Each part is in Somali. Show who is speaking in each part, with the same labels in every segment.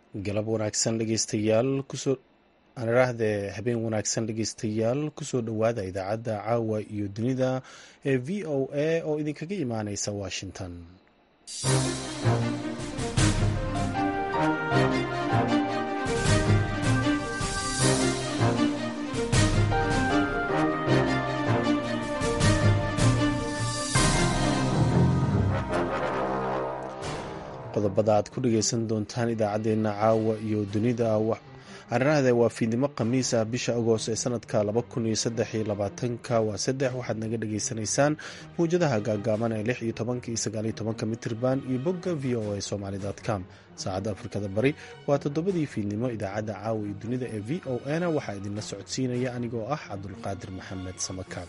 Speaker 1: galab wanaagsan dhegeystayaal kusoo aniraahde habeen wanaagsan dhegeystayaal kusoo dhowaada idaacadda caawa iyo dunida ee v o a oo idinkaga imaaneysa washington qodobada aad ku dhageysan doontaan idaacadeena caawa iyo dunida ariraahde waa fiidnimo khamiis ah bisha agost ee sanadka ka waa saddex waxaad naga dhageysanaysaan mawjadaha gaagaaban ee lix iyo tobanka iyo sagaaliyo tobanka mitirban iyo bogga v o a somaly com saacadda afrikada bari waa toddobadii fiidnimo idaacadda caawa iyo dunida ee v o a na waxaa idinla socodsiinaya anigoo ah cabdulqaadir maxamed samakaab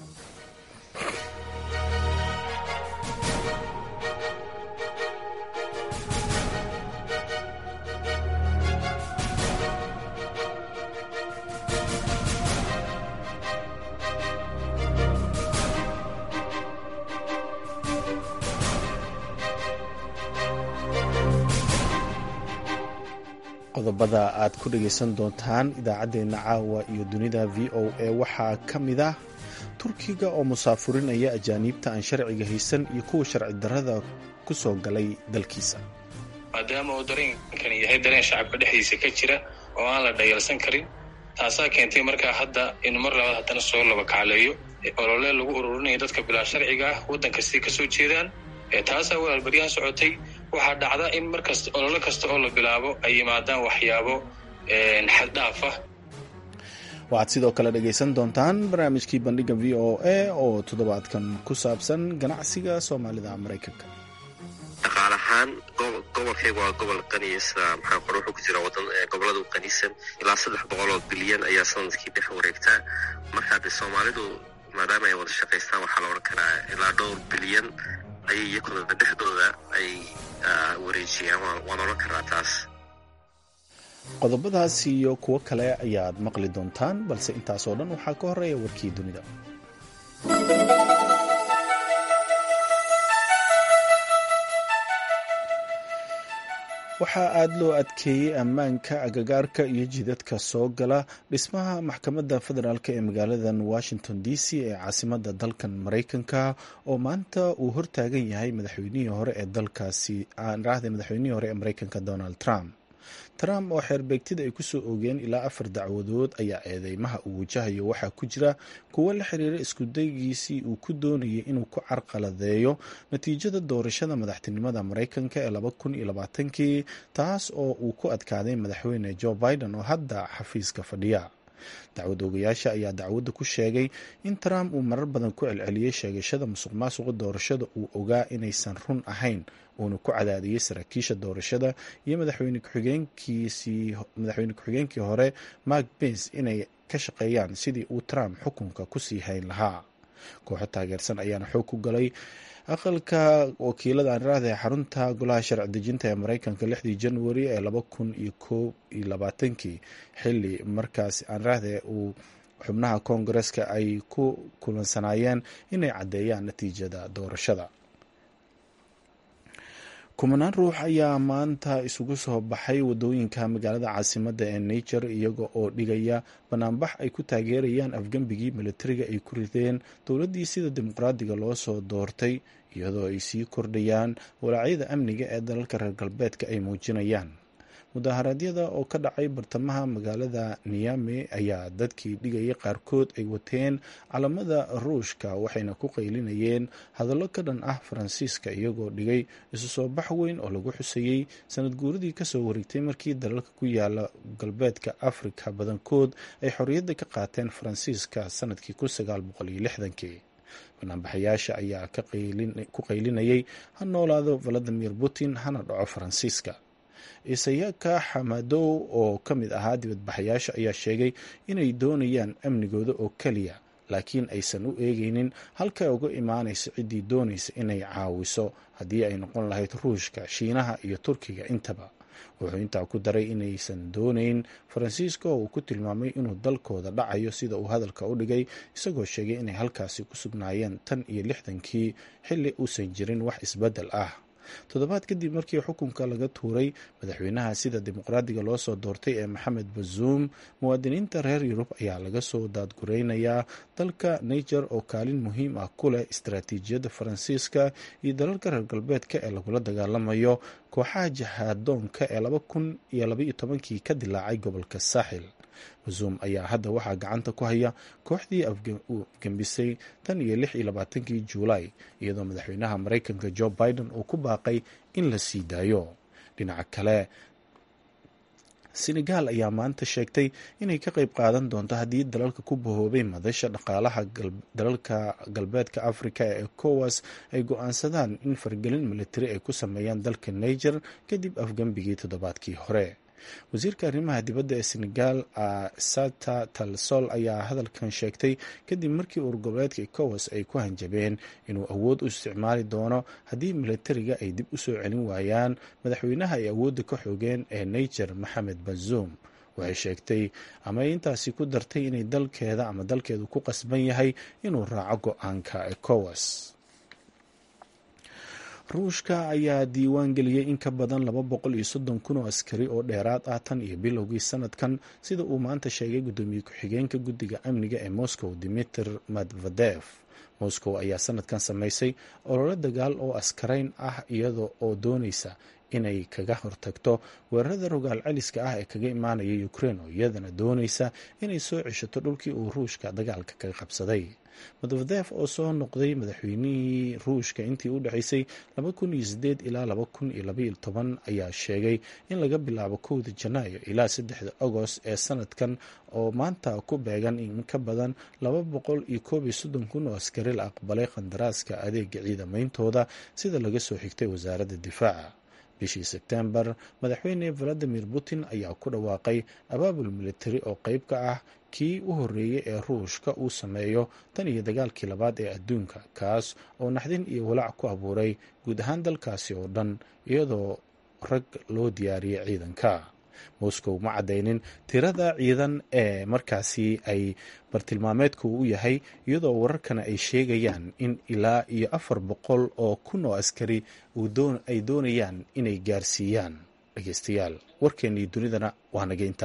Speaker 1: qodobada aad ku dhageysan doontaan idaacadeena caawa iyo dunida v o a waxaa ka mid ah turkiga oo musaafurinaya ajaaniibta aan sharciga haysan iyo kuwa sharci darrada ku soo galay dalkiisa
Speaker 2: maadaama uu dareenkani yahay dareen shacabka dhexdiisa ka jira oo aan la dhayalsan karin taasaa keentay markaa hadda in mar labaad haddana soo laba kacleeyo olole lagu ururinayo dadka bilaa sharciga ah waddan kastay ka soo jeedaan taasaa walaal baryahan socotay waxaa dhacda in markasta ololo kasta oo la bilaabo ay yimaadaan waxyaabo xaddhaaf ah
Speaker 1: waxaad sidoo kale dhegaysan doontaan barnaamijkii bandhiga v o a oo toddobaadkan ku saabsan ganacsiga soomaalida maraykanka
Speaker 3: dhaqaal ahaan gobolkayga waa gobol qaniya sida maxaa qore wuxuu ku jira wadan gobolada u qanisan ilaa saddex boqol oo bilyan ayaa sanadkii dhex wareegtaa markaa dee soomaalidu maadaama ay wada shaqaystaan waxaa la odhan karaa ilaa dhowr bilyan ayay iyakuna dhexdooda ay wareejiyaan waan odhan karaa taas
Speaker 1: qodobadaas iyo kuwo kale ayaad maqli doontaan balse intaasoo dhan waxaa ka horeeya warkii dunida waxaa aada loo adkeeyey ammaanka agagaarka iyo jidadka soo gala dhismaha maxkamadda federaalk ee magaaladan washington d c ee caasimada dalkan maraykanka oo maanta uu hortaagan yahay madaxweynihii hore ee dalkaasi aanraahda madaxweynihii hore ee maraykanka donald trump trump oo xeerbeegtida ay kusoo oogeen ilaa afar dacwadood ayaa eedeymaha uu wajahayo waxaa ku jira kuwo la xiriira iskudaygiisii uu ku doonayay inuu ku carqaladeeyo natiijada doorashada madaxtinimada maraykanka ee laba kun iyo labaatankii taas oo uu ku adkaaday madaxweyne joe biden oo hadda xafiiska fadhiya dacwad oogayaasha ayaa dacwadda ku sheegay in trump uu marar badan ku celceliyey sheegashada musuq maasuqa doorashada uu ogaa inaysan run ahayn uuna ku cadaadiyey saraakiisha doorashada iyo madaxweyne ku-xigeenkii hore mark bens inay ka shaqeeyaan sidii uu trump xukunka kusii hayn lahaa kooxo taageersan ayaana xoog ku galay aqalka wakiilada aaniraahda ee xarunta golaha sharci dejinta ee maraykanka lixdii januari ee laba kun iyo koob iyo labaatankii xili markaas aaniraahde uu xubnaha koongareska ay ku kulansanaayeen inay caddeeyaan natiijada doorashada kumanaan ruux ayaa maanta isugu soo baxay wadooyinka magaalada caasimada ee nature iyaga oo dhigaya banaanbax ay ku taageerayaan afgembigii militariga ay ku rideen dowladdii sida dimuqraadiga loo soo doortay iyadoo ay sii kordhayaan walaacyada amniga ee dalalka reer galbeedka ay muujinayaan mudaharaadyada oo ka dhacay bartamaha magaalada niyame ayaa dadkii dhigaya qaarkood ay wateen calamada ruushka waxayna ku qaylinayeen hadallo ka dhan ah faransiiska iyagoo dhigay isu soo bax weyn oo lagu xusayey sanad guuradii kasoo wareegtay markii dalalka ku yaala galbeedka afrika badankood ay xorriyadda ka qaateen faransiiska sanadkii kii banaanbaxayaasha ayaa ku qaylinayay ha noolaado valadimir putin hana dhaco faransiiska isayaka xamadow oo ka mid ahaa dibadbaxayaasha ayaa sheegay inay doonayaan amnigooda oo keliya laakiin aysan u eegeynin halka uga imaanaysa ciddii doonaysa inay caawiso haddii ay noqon lahayd ruushka shiinaha iyo turkiga intaba wuxuu intaa ku daray inaysan doonayn faransiiska oo uu ku tilmaamay inuu dalkooda dhacayo sida uu hadalka u dhigay isagoo sheegay inay halkaasi ku sugnaayeen tan iyo lixdankii xilli uusan jirin wax isbeddel ah toddobaad kadib markii xukunka laga tuuray madaxweynaha sida dimuqraadiga loo soo doortay ee maxamed bazuum muwaadiniinta reer yurub ayaa laga soo daadgureynayaa dalka niger oo kaalin muhiim ah ku leh istaraatiijiyadda faransiiska iyo dalalka reer galbeedka ee lagula dagaalamayo kooxaha jihaadoonka ee laba kun iyo labaiyo tobankii ka dilaacay gobolka saaxil bazuum ayaa hadda waxaa gacanta ku haya kooxdii uu afgembisay tan iyo lix iyo labaatankii juulaay iyadoo madaxweynaha maraykanka jo biden uu ku baaqay in la sii daayo dhinaca kale senegal ayaa maanta sheegtay inay ka qayb qaadan doonto haddii dalalka ku bahoobay madasha dhaqaalaha dalalka galbeedka africa ee ecowas ay go-aansadaan in fargelin militari ay ku sameeyaan dalka niger kadib afgembigii toddobaadkii hore wasiirka arrimaha dibadda ee senegal sata talsol ayaa hadalkan sheegtay kadib markii uurgoboleedka ecowas ay ku hanjabeen inuu awood u isticmaali doono haddii militariga ay dib u soo celin waayaan madaxweynaha ay awoodda ka xoogeen ee niger maxamed bazuum waxay sheegtay ama intaasi ku dartay inay dalkeeda ama dalkeedu ku qasban yahay inuu raaco go-aanka ecowas ruushka ayaa diiwaan geliyey in ka badan laba boqol iyo soddon kun oo askari oo dheeraad ah tan iyo bilowgii sanadkan sida uu maanta sheegay guddoomiye ku-xigeenka guddiga amniga ee moscow dimitr medvedev moscow ayaa sanadkan samaysay ololo dagaal oo askarayn ah iyada oo doonaysa inay kaga hortagto weerarada rogaal celiska ah ee kaga imaanaya ukrein oo iyadana doonaysa inay soo ceshato dhulkii uu ruushka dagaalka kaga qabsaday medvedev oo soo noqday madaxweynihii ruushka intii u dhexaysay ilaa ayaa sheegay in laga bilaabo kowda janaayo ilaa saddexda agost ee sanadkan oo maanta ku beegan in ka badan laba boqol iyo koob iyo soddon kun oo askari la aqbalay qandaraaska adeega ciidameyntooda sida laga soo xigtay wasaaradda difaaca bishii sebtembar madaxweyne valadimir putin ayaa ku dhawaaqay abaabul militari oo qeyb ka ah kii u horreeyey ee ruushka uu sameeyo tan iyo dagaalkii labaad ee adduunka kaas oo naxdin iyo walaac ku abuuray guud ahaan dalkaasi oo dhan iyadoo rag loo diyaariyey ciidanka moscow ma caddaynin tirada ciidan ee markaasi ay bartilmaameedku u yahay iyadoo wararkana ay sheegayaan in ilaa iyo afar boqol oo kun oo askari ay doonayaan inay gaarsiiyaan dhegeystayaal warkeennii dunidana waa nageynta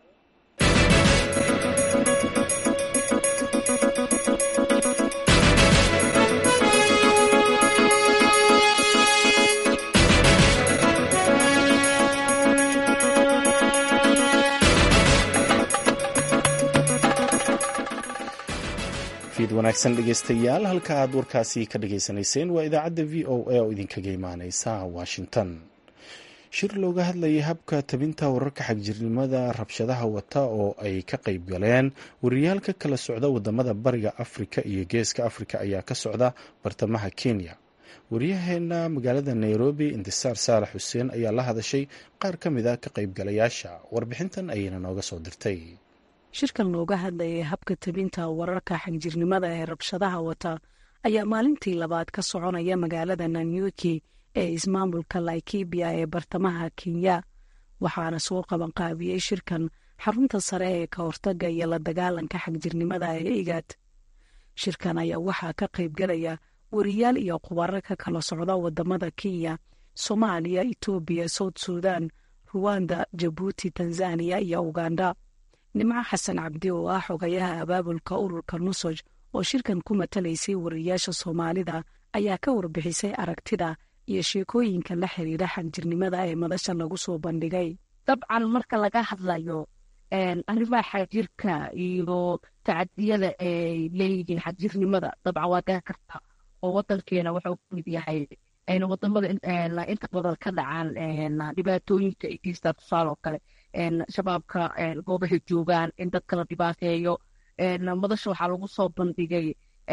Speaker 1: wanaagsan dhegeystayaal halka aad warkaasi ka dhageysanayseen waa idaacadda v o a oo idinkaga imaaneysa washington shir looga hadlayay habka tabinta wararka xagjirnimada rabshadaha wata oo ay ka qayb galeen wariyaal ka kala socda wadamada bariga afrika iyo geeska afrika ayaa ka socda bartamaha kenya wariyaheena magaalada nairobi intisaar saalax xuseen ayaa la hadashay qaar ka mid a ka qaybgalayaasha warbixintan ayayna nooga soo dirtay
Speaker 4: shirkan looga hadlayay habka tabinta wararka xagjirnimada ee rabshadaha wata ayaa maalintii labaad ka soconaya magaalada nanyuki ee ismaamulka laikibia ee bartamaha kenya waxaana soo qabanqaabiyey shirkan xarunta sare ee ka hortaga iyo la dagaalanka xagjirnimada ee igad shirkan ayaa waxaa ka qaybgalaya wariyaal iyo khubaro ka kala socda wadamada kenya soomaaliya etoobiya south sudan ruwanda jabuuti tanzaniya iyo uganda nimco xasan cabdi oo ah xogayaha abaabulka ururka nusoj oo shirkan ku matalaysay wariyaasha soomaalida ayaa ka warbixisay aragtida iyo sheekooyinka la xiriira xagjirnimada ee madasha lagu soo bandhigay
Speaker 5: dabcan marka laga hadlayo arrimaha xagjirka iyo tacadiyada ay leeyihiin xagjirnimada dabcan waa garan karta oo wadankeena wuxuu ku mid yahay wadamada inta badan ka dhacaan dhibaatooyinka ay geystaan tusaale oo kale shabaabka goobahay joogaan in dadka la dhibaateeyo madasha waxaa lagu soo bandhigay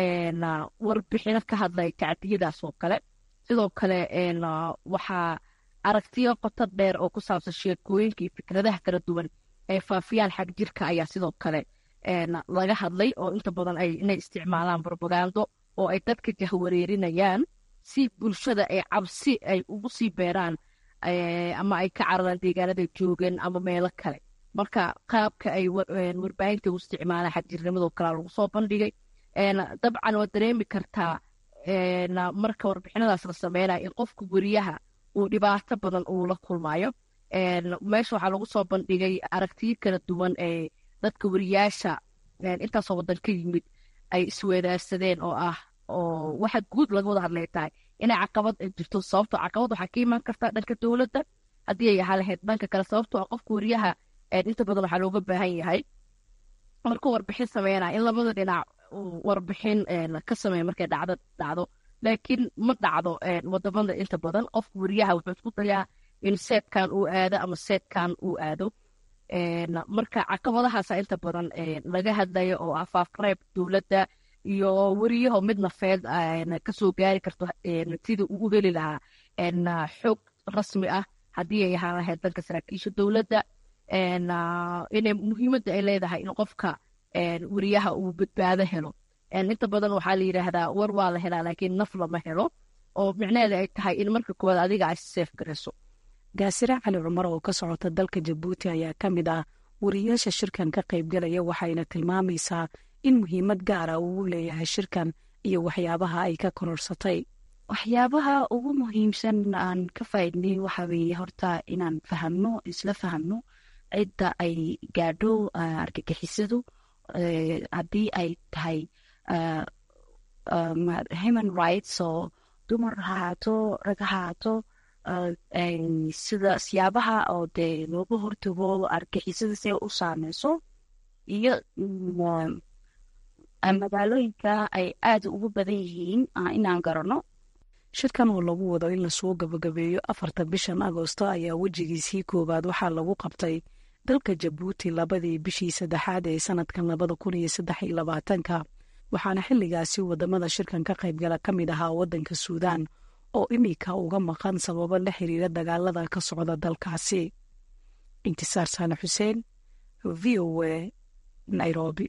Speaker 5: warbixino ka hadlay tacdiyadaas oo kale sidoo kale waxaa aragtiyo qoto dheer oo ku saabsan sheekooyinka iyo fikradaha kala duwan ee faafiyaan xag jirka ayaa sidoo kale laga hadlay oo inta badan ay inay isticmaalaan brobagando oo ay dadka jahwareerinayaan si bulshada ay cabsi ay ugu sii beeraan ama ay ka cararaan deegaanada joogeen ama meelo kale marka qaabka ay warbaahinta u isticmaalaan xagjirnimadoo kalea lagu soo bandhigay dabcan waad dareemi kartaa marka warbixinadaas la sameynaya in qofka weriyaha uu dhibaato badan uu la kulmayo meesha waxaa lagu soo bandhigay aragtiyo kala duwan ee dadka weriyaasha intaasoo wadan ka yimid ay isweedaarsadeen oo ah oo waxa guud laga wada hadlay tahay inay caqabad jirto sababtoo caqabad waxaa ka imaan karta dhanka dowladda haddii ay ahaa lahayd dhanka kale sababtoo ah qofka weriyaha inta badan waxaa looga baahan yahay markuu warbixin sameynaya in labada dhinac warbixin ka sameeya markay dhacdo dhacdo laakiin ma dhacdo wadamada inta badan qofka weriyaha wuxuu isku dayaa in seedkan uu aado ama seedkan uu aado marka caqabadahaasa inta badan laga hadlayo oo ah faafreeb dowladda iyo weriyaho mid nafeed kasoo gaari karto sida uu u heli lahaa xoog rasmi ah haddii ay ahaan lahayd danka saraakiisha dowladda inay muhiimadda ay leedahay in qofka weriyaha uu badbaado helo inta badan waxaa la yidhaahdaa war waa la helaa laakiin naf lama helo oo micnaheeda ay tahay in marka koowaad adiga ay seef garayso
Speaker 4: gaasire cali cumar oo ka socota dalka jabuuti ayaa ka mid ah wariyaasha shirkan ka qaybgalaya waxayna tilmaamaysaa in muhiimad gaara uu leeyahay shirkan iyo waxyaabaha ay ka kororsatay
Speaker 6: waxyaabaha ugu muhiimsan aan ka faaidnay waxa weeye horta inaan fahamno isla fahamno cidda ay gaadho argagixisadu haddii ay tahay human rights oo dumar ha haato rag ha haato sida siyaabaha oo dee looga hortago argixisada si ay u saameyso iyo magaalooyinka ay aada ugu badan yihiin inaan garano
Speaker 4: shirkan oo lagu wado in lasoo gabagabeeyo afarta bishan agoosto ayaa wejigiisii koowaad waxaa lagu qabtay dalka jabuuti labadii bishii saddexaad ee sanadkan labada kun iyo saddex iyo labaatanka waxaana xilligaasi wadamada shirkan ka qaybgala ka mid ahaa waddanka suudaan oo imika uga maqan sababo la xiriira dagaalada ka socda dalkaasi intisaar saane xuseen v o a nairobi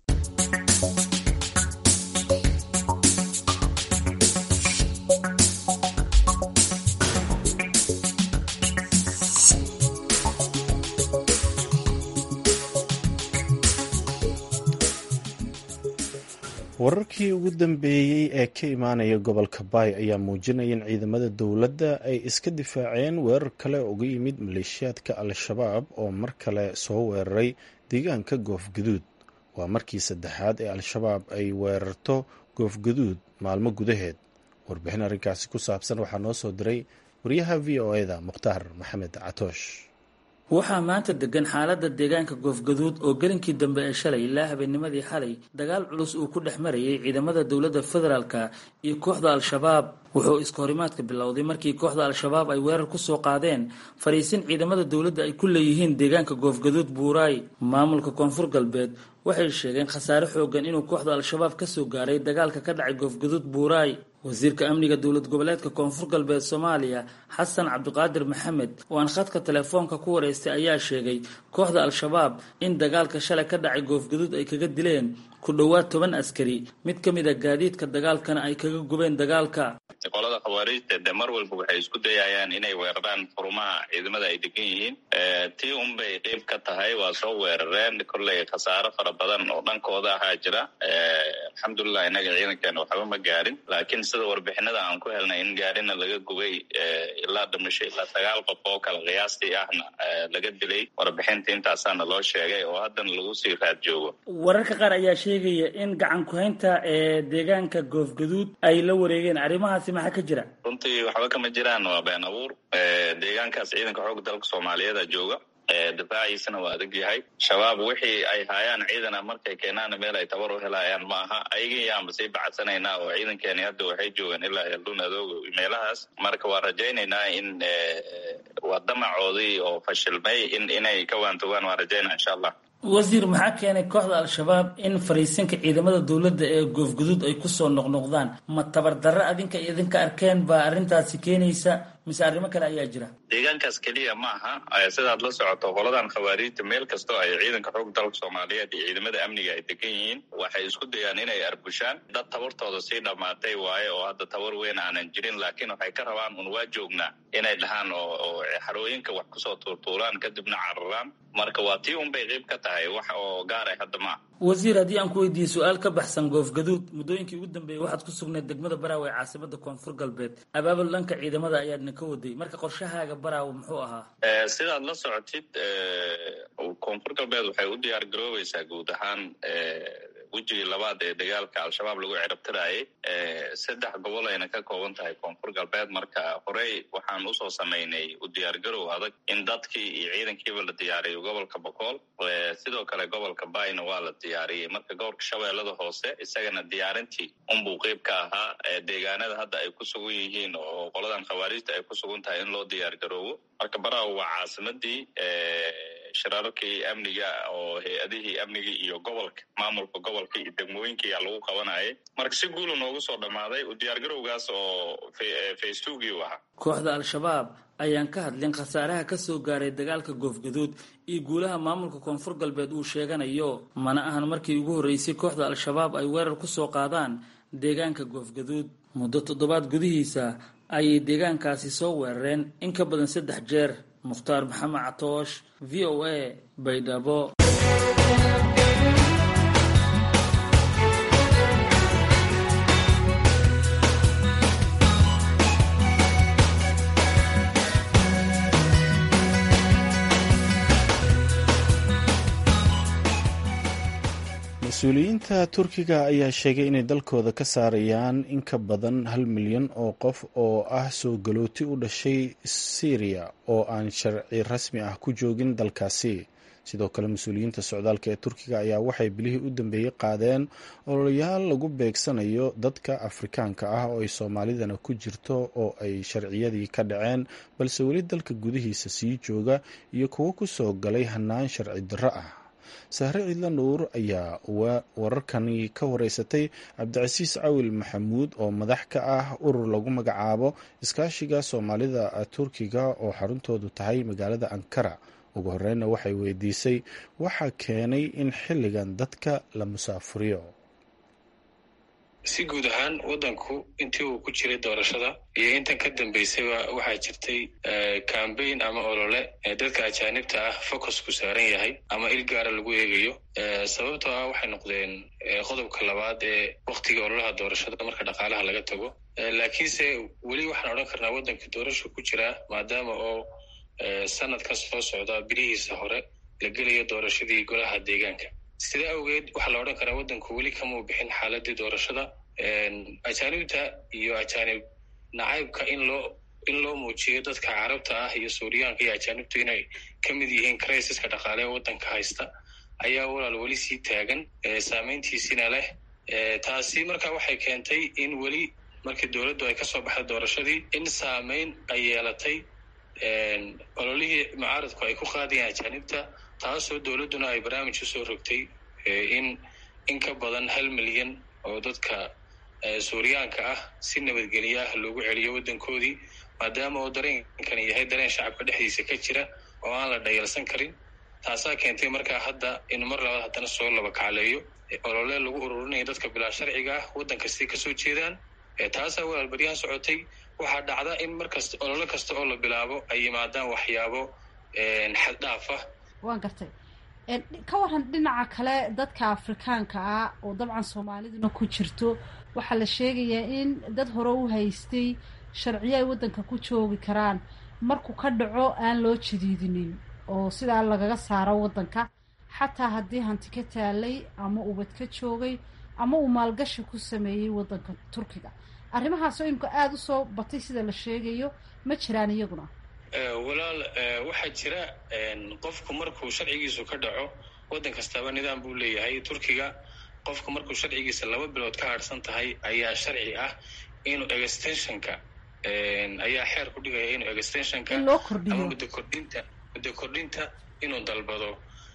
Speaker 1: wararkii ugu dambeeyey ee ka imaanaya gobolka baay ayaa muujinaya in ciidamada dowladda ay iska difaaceen weerar kale uga yimid maleeshiyaadka al-shabaab oo mar kale soo weeraray deegaanka goofgaduud waa markii saddexaad ee al-shabaab ay weerarto goofgaduud maalmo gudaheed warbixin arrinkaasi ku saabsan waxaa noo soo diray wariyaha v o eda mukhtaar maxamed catoosh
Speaker 7: waxaa maanta degan xaaladda deegaanka goofgaduud oo gelinkii dambe ee shalay ilaa habeennimadii xalay dagaal culus uu ku dhex marayay ciidamada dowladda federaalka iyo kooxda al-shabaab wuxuu iska horimaadka bilowday markii kooxda al-shabaab ay weerar ku soo qaadeen fariisin ciidamada dowladda ay ku leeyihiin deegaanka goofgaduud buuraay maamulka koonfur galbeed waxay sheegeen khasaare xoogan inuu kooxda al-shabaab ka soo gaaray dagaalka ka dhacay goofgaduud buuraay wasiirka amniga dowlad goboleedka koonfur galbeed soomaaliya xasan cabdiqaadir maxamed oo aan khadka telefoonka ku wareystay ayaa sheegay kooxda al-shabaab in dagaalka shalay ka dhacay goofgaduud ay kaga dileen ku dhowaad toban askari mid ka mid a gaadiidka dagaalkana ay kaga gubeen dagaalka
Speaker 8: qolada khawaariijta de mar walba waxay isku dayayaan inay weeraraan xurumaha ciidamada ay degan yihiin tii unbay qeyb ka tahay waa soo weerareen kolley khasaaro fara badan oo dhankooda ahaa jira alxamdulilah innaga ciidankeena waxba ma gaarin laakiin sida warbixinada aan ku helnay in gaarina laga gubay ilaa dhimasho ilaa sagaal qof oo kale qiyaastii ahna laga dilay warbixinta intaasaana loo sheegay oo haddana lagu sii raad joogo
Speaker 7: wararka qaar ayaa sheegaya in gacan ku-haynta ee deegaanka goofgaduud ay la wareegeen arrimahaasi maxaa ka jira
Speaker 8: runtii waxba kama jiraan waa been abuur deegaankaas ciidanka xoogga dalka soomaaliyeeda jooga difaaciisana waa adag yahay shabaab wixii ay haayaan ciidana markay keenaana meel ay tabar u helayaan ma aha ayaga yaanba sii bacadsanaynaa oo ciidankeeni hadda waxay joogaan ilaa eldun adooga meelahaas marka waa rajaynaynaa in waa damacoodii oo fashilmay in inay ka waantogaan waa rajaynaa insha allah
Speaker 7: wasiir maxaa keenay kooxda al-shabaab in fariisinka ciidamada dowladda ee goofguduud ay kusoo noqnoqdaan ma tabardarro adinka idinka arkeen baa arrintaasi keenaysa mise arrimo kale ayaa jira
Speaker 8: deegaankaas keliya ma aha sidaad la socoto qoladan khawaariijta meel kastoo ay ciidanka xoog dalka soomaaliyeed iyo ciidamada amniga ay degan yihiin waxay isku dayaan inay arbushaan dad tabartooda sii dhammaatay waaye oo hadda tabar weyn aanan jirin laakiin waxay ka rabaan un waa joognaa inay dhahaan oo xarooyinka wax kusoo tuurtuuraan kadibna cararaan marka waa tii unbay qeyb ka tahay wax oo gaaray hadda maaha
Speaker 7: wasiir haddii aan ku weydiiyey su-aal ka baxsan goofgaduud muddooyinkii ugu dambeeyey waxaad ku sugnayd degmada baraawe ee caasimada koonfur galbeed abaabul dhanka ciidamada ayaadna ka waday marka qorshahaaga baraawe muxuu ahaa
Speaker 8: sidaad la socotid koonfur galbeed waxay u diyaar garoobaysaa guud ahaan wejigii labaad ee dagaalka al-shabaab lagu cirabtiraayay saddex gobol ayna ka kooban tahay koonfur galbeed marka horey waxaan usoo samaynay u diyaargarow adag in dadkii iyo ciidankiiba la diyaariyo gobolka bokool sidoo kale gobolka bayna waa la diyaariyey marka gobolka shabeellada hoose isagana diyaarintii unbuu qeyb ka ahaa deegaanada hadda ay ku sugan yihiin oo qoladan khawaarijta ay ku sugan tahay in loo diyaar garoobo marka baraawo waa caasimadii shirarkii amniga oo hay-adihii amnigii iyo gobolka maamulka gobolka iyo degmooyinkii aa lagu qabanayay marka si guula noogu soo dhammaaday u diyaargarowgaas oo faystugii u ahaa
Speaker 7: kooxda al-shabaab ayaan ka hadlin khasaaraha ka soo gaaray dagaalka goofgaduud iyo guulaha maamulka koonfur galbeed uu sheeganayo mana ahan markii ugu horreysay kooxda al-shabaab ay weerar ku soo qaadaan deegaanka goofgaduud muddo toddobaad gudihiisa ayay deegaankaasi soo weerareen in ka badan saddex jeer mukhtaar maxamed catoosh v o a baydhabo
Speaker 1: mas-uuliyiinta turkiga ayaa sheegay inay dalkooda ka saarayaan in ka badan hal milyan oo qof oo ah soo galooti u dhashay syriya oo aan sharci rasmi ah ku joogin dalkaasi sidoo kale mas-uuliyiinta socdaalka ee turkiga ayaa waxay bilihii u dambeeyey qaadeen ololayaal lagu beegsanayo dadka afrikaanka ah oo ay soomaalidana ku jirto oo ay sharciyadii ka dhaceen balse weli dalka gudihiisa sii jooga iyo kuwo ku soo galay hannaan sharci darro ah sahre ciidla nuur ayaa wararkani ka wareysatay cabdicasiis cawil maxamuud oo madax ka ah urur lagu magacaabo iskaashiga soomaalida turkiga oo xaruntoodu tahay magaalada ankara ugu horreynna waxay weydiisay waxaa keenay in xilligan dadka la musaafuriyo
Speaker 2: si guud ahaan waddanku intii uu ku jiray doorashada iyo intan ka dambeysayba waxaa jirtay cambaign ama olole ee dadka ajaanibta ah focusku saaran yahay ama il gaara lagu eegayo sababtoo ah waxay noqdeen qodobka labaad ee waktiga ololaha doorashada marka dhaqaalaha laga tago laakiinse weli waxaan odhan karnaa waddanka doorasha ku jiraa maadaama oo sanadka soo socda bilihiisa hore la gelayo doorashadii golaha deegaanka sida awgeed waxaa la odhan karaa waddanku weli kamau bixin xaaladii doorashada ajaanibta iyo ajaanib nacaybka in loo in loo muujiyo dadka carabta ah iyo suuriyaanka iyo ajaanibtu inay ka mid yihiin criisiska dhaqaale ee waddanka haysta ayaa walaal weli sii taagan saameyntiisina leh taasi marka waxay keentay in weli markii dowladdu ay kasoo baxday doorashadii in saameyn ay yeelatay ololihii mucaaradku ay ku qaadayeen ajaanibta taasoo dowladduna ay barnaamij usoo rogtay in in ka badan hal milyan oo dadka suuriyaanka ah si nabadgelya ah loogu celiyo waddankoodii maadaama oo dareenkani yahay dareen shacabka dhexdiisa ka jira oo aan la dhayalsan karin taasaa keentay markaa hadda in mar labaad haddana soo laba kacleeyo olole lagu ururinayo dadka bilaa sharciga ah waddan kastay kasoo jeedaan taasaa walaal baryahan socotay waxaa dhacda in markasta olole kasta oo la bilaabo ay yimaadaan waxyaabo xaddhaaf ah
Speaker 9: waan gartay ka waran dhinaca kale dadka afrikaanka ah oo dabcan soomaaliduna ku jirto waxaa la sheegayaa in dad hore u haystay sharciyo ay waddanka ku joogi karaan markuu ka dhaco aan loo jadiidinin oo sidaa lagaga saaro waddanka xataa haddii hanti ka taalay ama ubad ka joogay ama uu maalgashi ku sameeyey waddanka turkiga arrimahaasoo imika aada u soo batay sida la sheegayo ma jiraan iyaguna
Speaker 2: walaal waxaa jira qofku markuu sharcigiisu ka dhaco waddan kastaaba nidaam buu leeyahay turkiga qofku markuu sharcigiisa laba bilood ka harsan tahay ayaa sharci ah inuu extensionka ayaa xeer ku dhigaya inuu extensionka ama muddo kordhinta muddo kordhinta inuu dalbado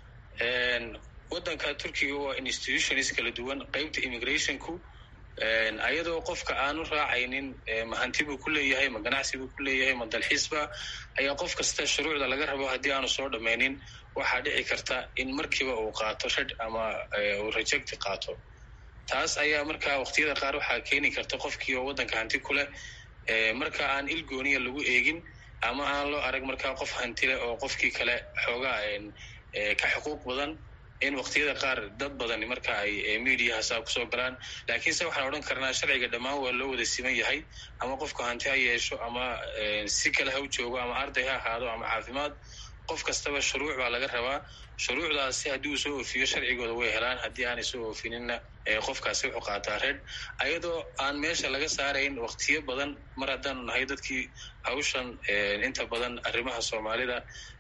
Speaker 2: waddanka turkiga waa institutions kala duwan qeybta immigrationku ayadoo qofka aanu raacaynin ma hanti buu ku leeyahay ma ganacsi buu ku leeyahay ma dalxiisba ayaa qof kasta shuruucda laga rabo haddii aanu soo dhammaynin waxaa dhici karta in markiiba uu qaato shadh ama uu rejecti qaato taas ayaa markaa waqtiyada qaar waxaa keeni karta qofkii oo waddanka hanti ku leh marka aan il gooniya lagu eegin ama aan loo arag markaa qof hanti leh oo qofkii kale xoogaa ka xuquuq badan in waqtiyada qaar dad badani marka ay mediaha saa kusoo galaan laakiinse waxaan odhan karnaa sharciga dhammaan waa loo wada siman yahay ama qofku hanti ha yeesho ama si kale ha u joogo ama arday ha ahaado ama caafimaad qof kastaba shuruuc baa laga rabaa shuruucdaasi haddii uu soo oofiyo sharcigooda way helaan haddii aanay soo oofininna qofkaasi wuxuu qaataa reed ayadoo aan meesha laga saarayn waqtiyo badan mar haddaanu nahay dadkii hawshan inta badan arrimaha soomaalida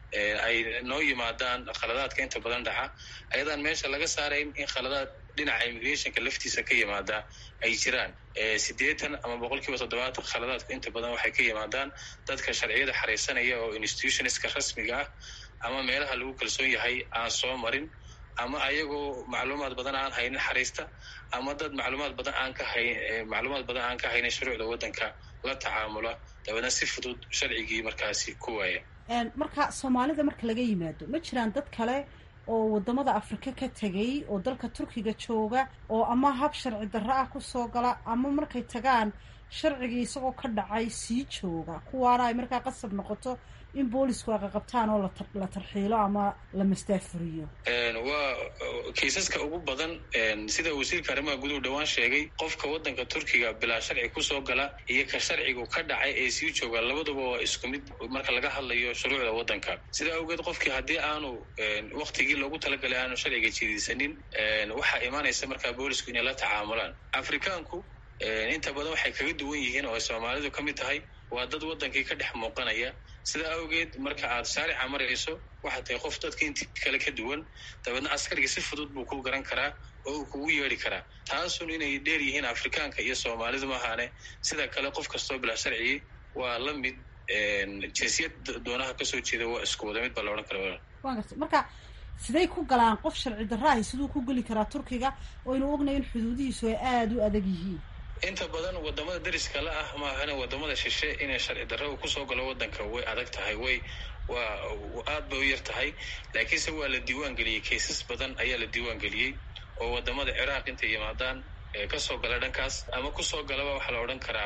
Speaker 2: ay noo yimaadaan khaladaadka inta badan dhaca ayadaan meesha laga saarayn in khaladaad dhinaca immigrationka laftiisa ka yimaada ay jiraan siddeetan ama boqol kiiba toddobaatan khaladaadku inta badan waxay ka yimaadaan dadka sharciyada xariisanaya oo institutionska rasmiga ah ama meelaha lagu kalsoon yahay aan soo marin ama ayagoo macluumaad badan aan haynin xariista ama dad macluumaad badan aan ka hay macluumaad badan aan ka haynin shuruucda waddanka la tacaamula dabeedna si fudud sharcigii markaasi ku waaya
Speaker 9: marka soomaalida marka laga yimaado ma jiraan dad kale oo wadamada afrika ka tegay oo dalka turkiga jooga oo ama hab sharci darro ah kusoo gala ama markay tagaan sharcigii isagoo ka dhacay sii jooga kuwaana ay markaa qasab noqoto in boolisku ay qaqabtaan oo la tarxiilo ama la mastaafuriyo
Speaker 2: waa kiisaska ugu badan sida wasiirka arrimaha guduhu dhowaan sheegay qofka waddanka turkiga bilaa sharci kusoo gala iyo ka sharcigu ka dhacay ee sii jooga labaduba waa isku mid marka laga hadlayo shuruucda waddanka sidaa awgeed qofkii haddii aanu waktigii loogu talagalay aanu sharciga jidisanin waxaa imaanaysa markaa boolisku inay la tacaamulaan afrikaanku inta badan waxay kaga duwan yihiin oo ay soomaalidu ka mid tahay waa dad waddankii ka dhex muuqanaya sidaa awgeed marka aad shaarica marayso waxaad tahay qof dadka intii kale ka duwan dabeedna askarigii si fudud buu kuu garan karaa oo uu kugu yeedhi karaa taasun inay dheer yihiin afrikaanka iyo soomaalidu maahaane sida kale qof kastoo bilaa sharcigii waa la mid jinsiyad doonaha kasoo jeeda waa isku wada mid baa la odhan kara
Speaker 9: wa garta marka siday ku galaan qof sharci darraahi siduu ku geli karaa turkiga oo ynu ognayo in xuduudihiisu ay aada u adag yihiin
Speaker 2: inta badan wadamada dariska la ah maahana wadamada shishe inay sharci darro kusoo galo waddanka way adag tahay way waa aad bay u yar tahay laakiinse waa la diiwaan geliyey kaysas badan ayaa la diiwaan geliyey oo wadamada ciraaq intay yimaadaan kasoo gala dhankaas ama kusoo galaba waxaa la odhan karaa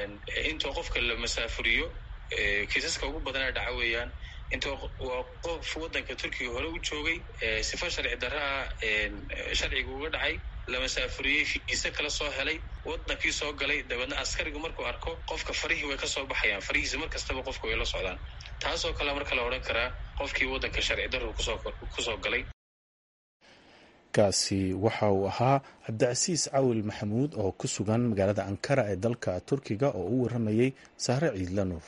Speaker 2: intoo qofka la masaafuriyo kaysaska ugu badanee dhaca weeyaan intoo waa qof waddanka turkiga hore u joogay sifa sharci darraa sharciga uga dhacay la masaafuriyey fiise kala soo helay waddankii soo galay dabeedna askarigu markuu arko qofka farihii way ka soo baxayaan farihiisa mar kastaba qofka way la socdaan taasoo kale marka la odhan karaa qofkii waddanka sharci darru kusoo galay
Speaker 1: kaasi waxa uu ahaa cabdicasiis cawil maxamuud oo ku sugan magaalada ankara ee dalka turkiga oo u waramayey sahre ciidla nuur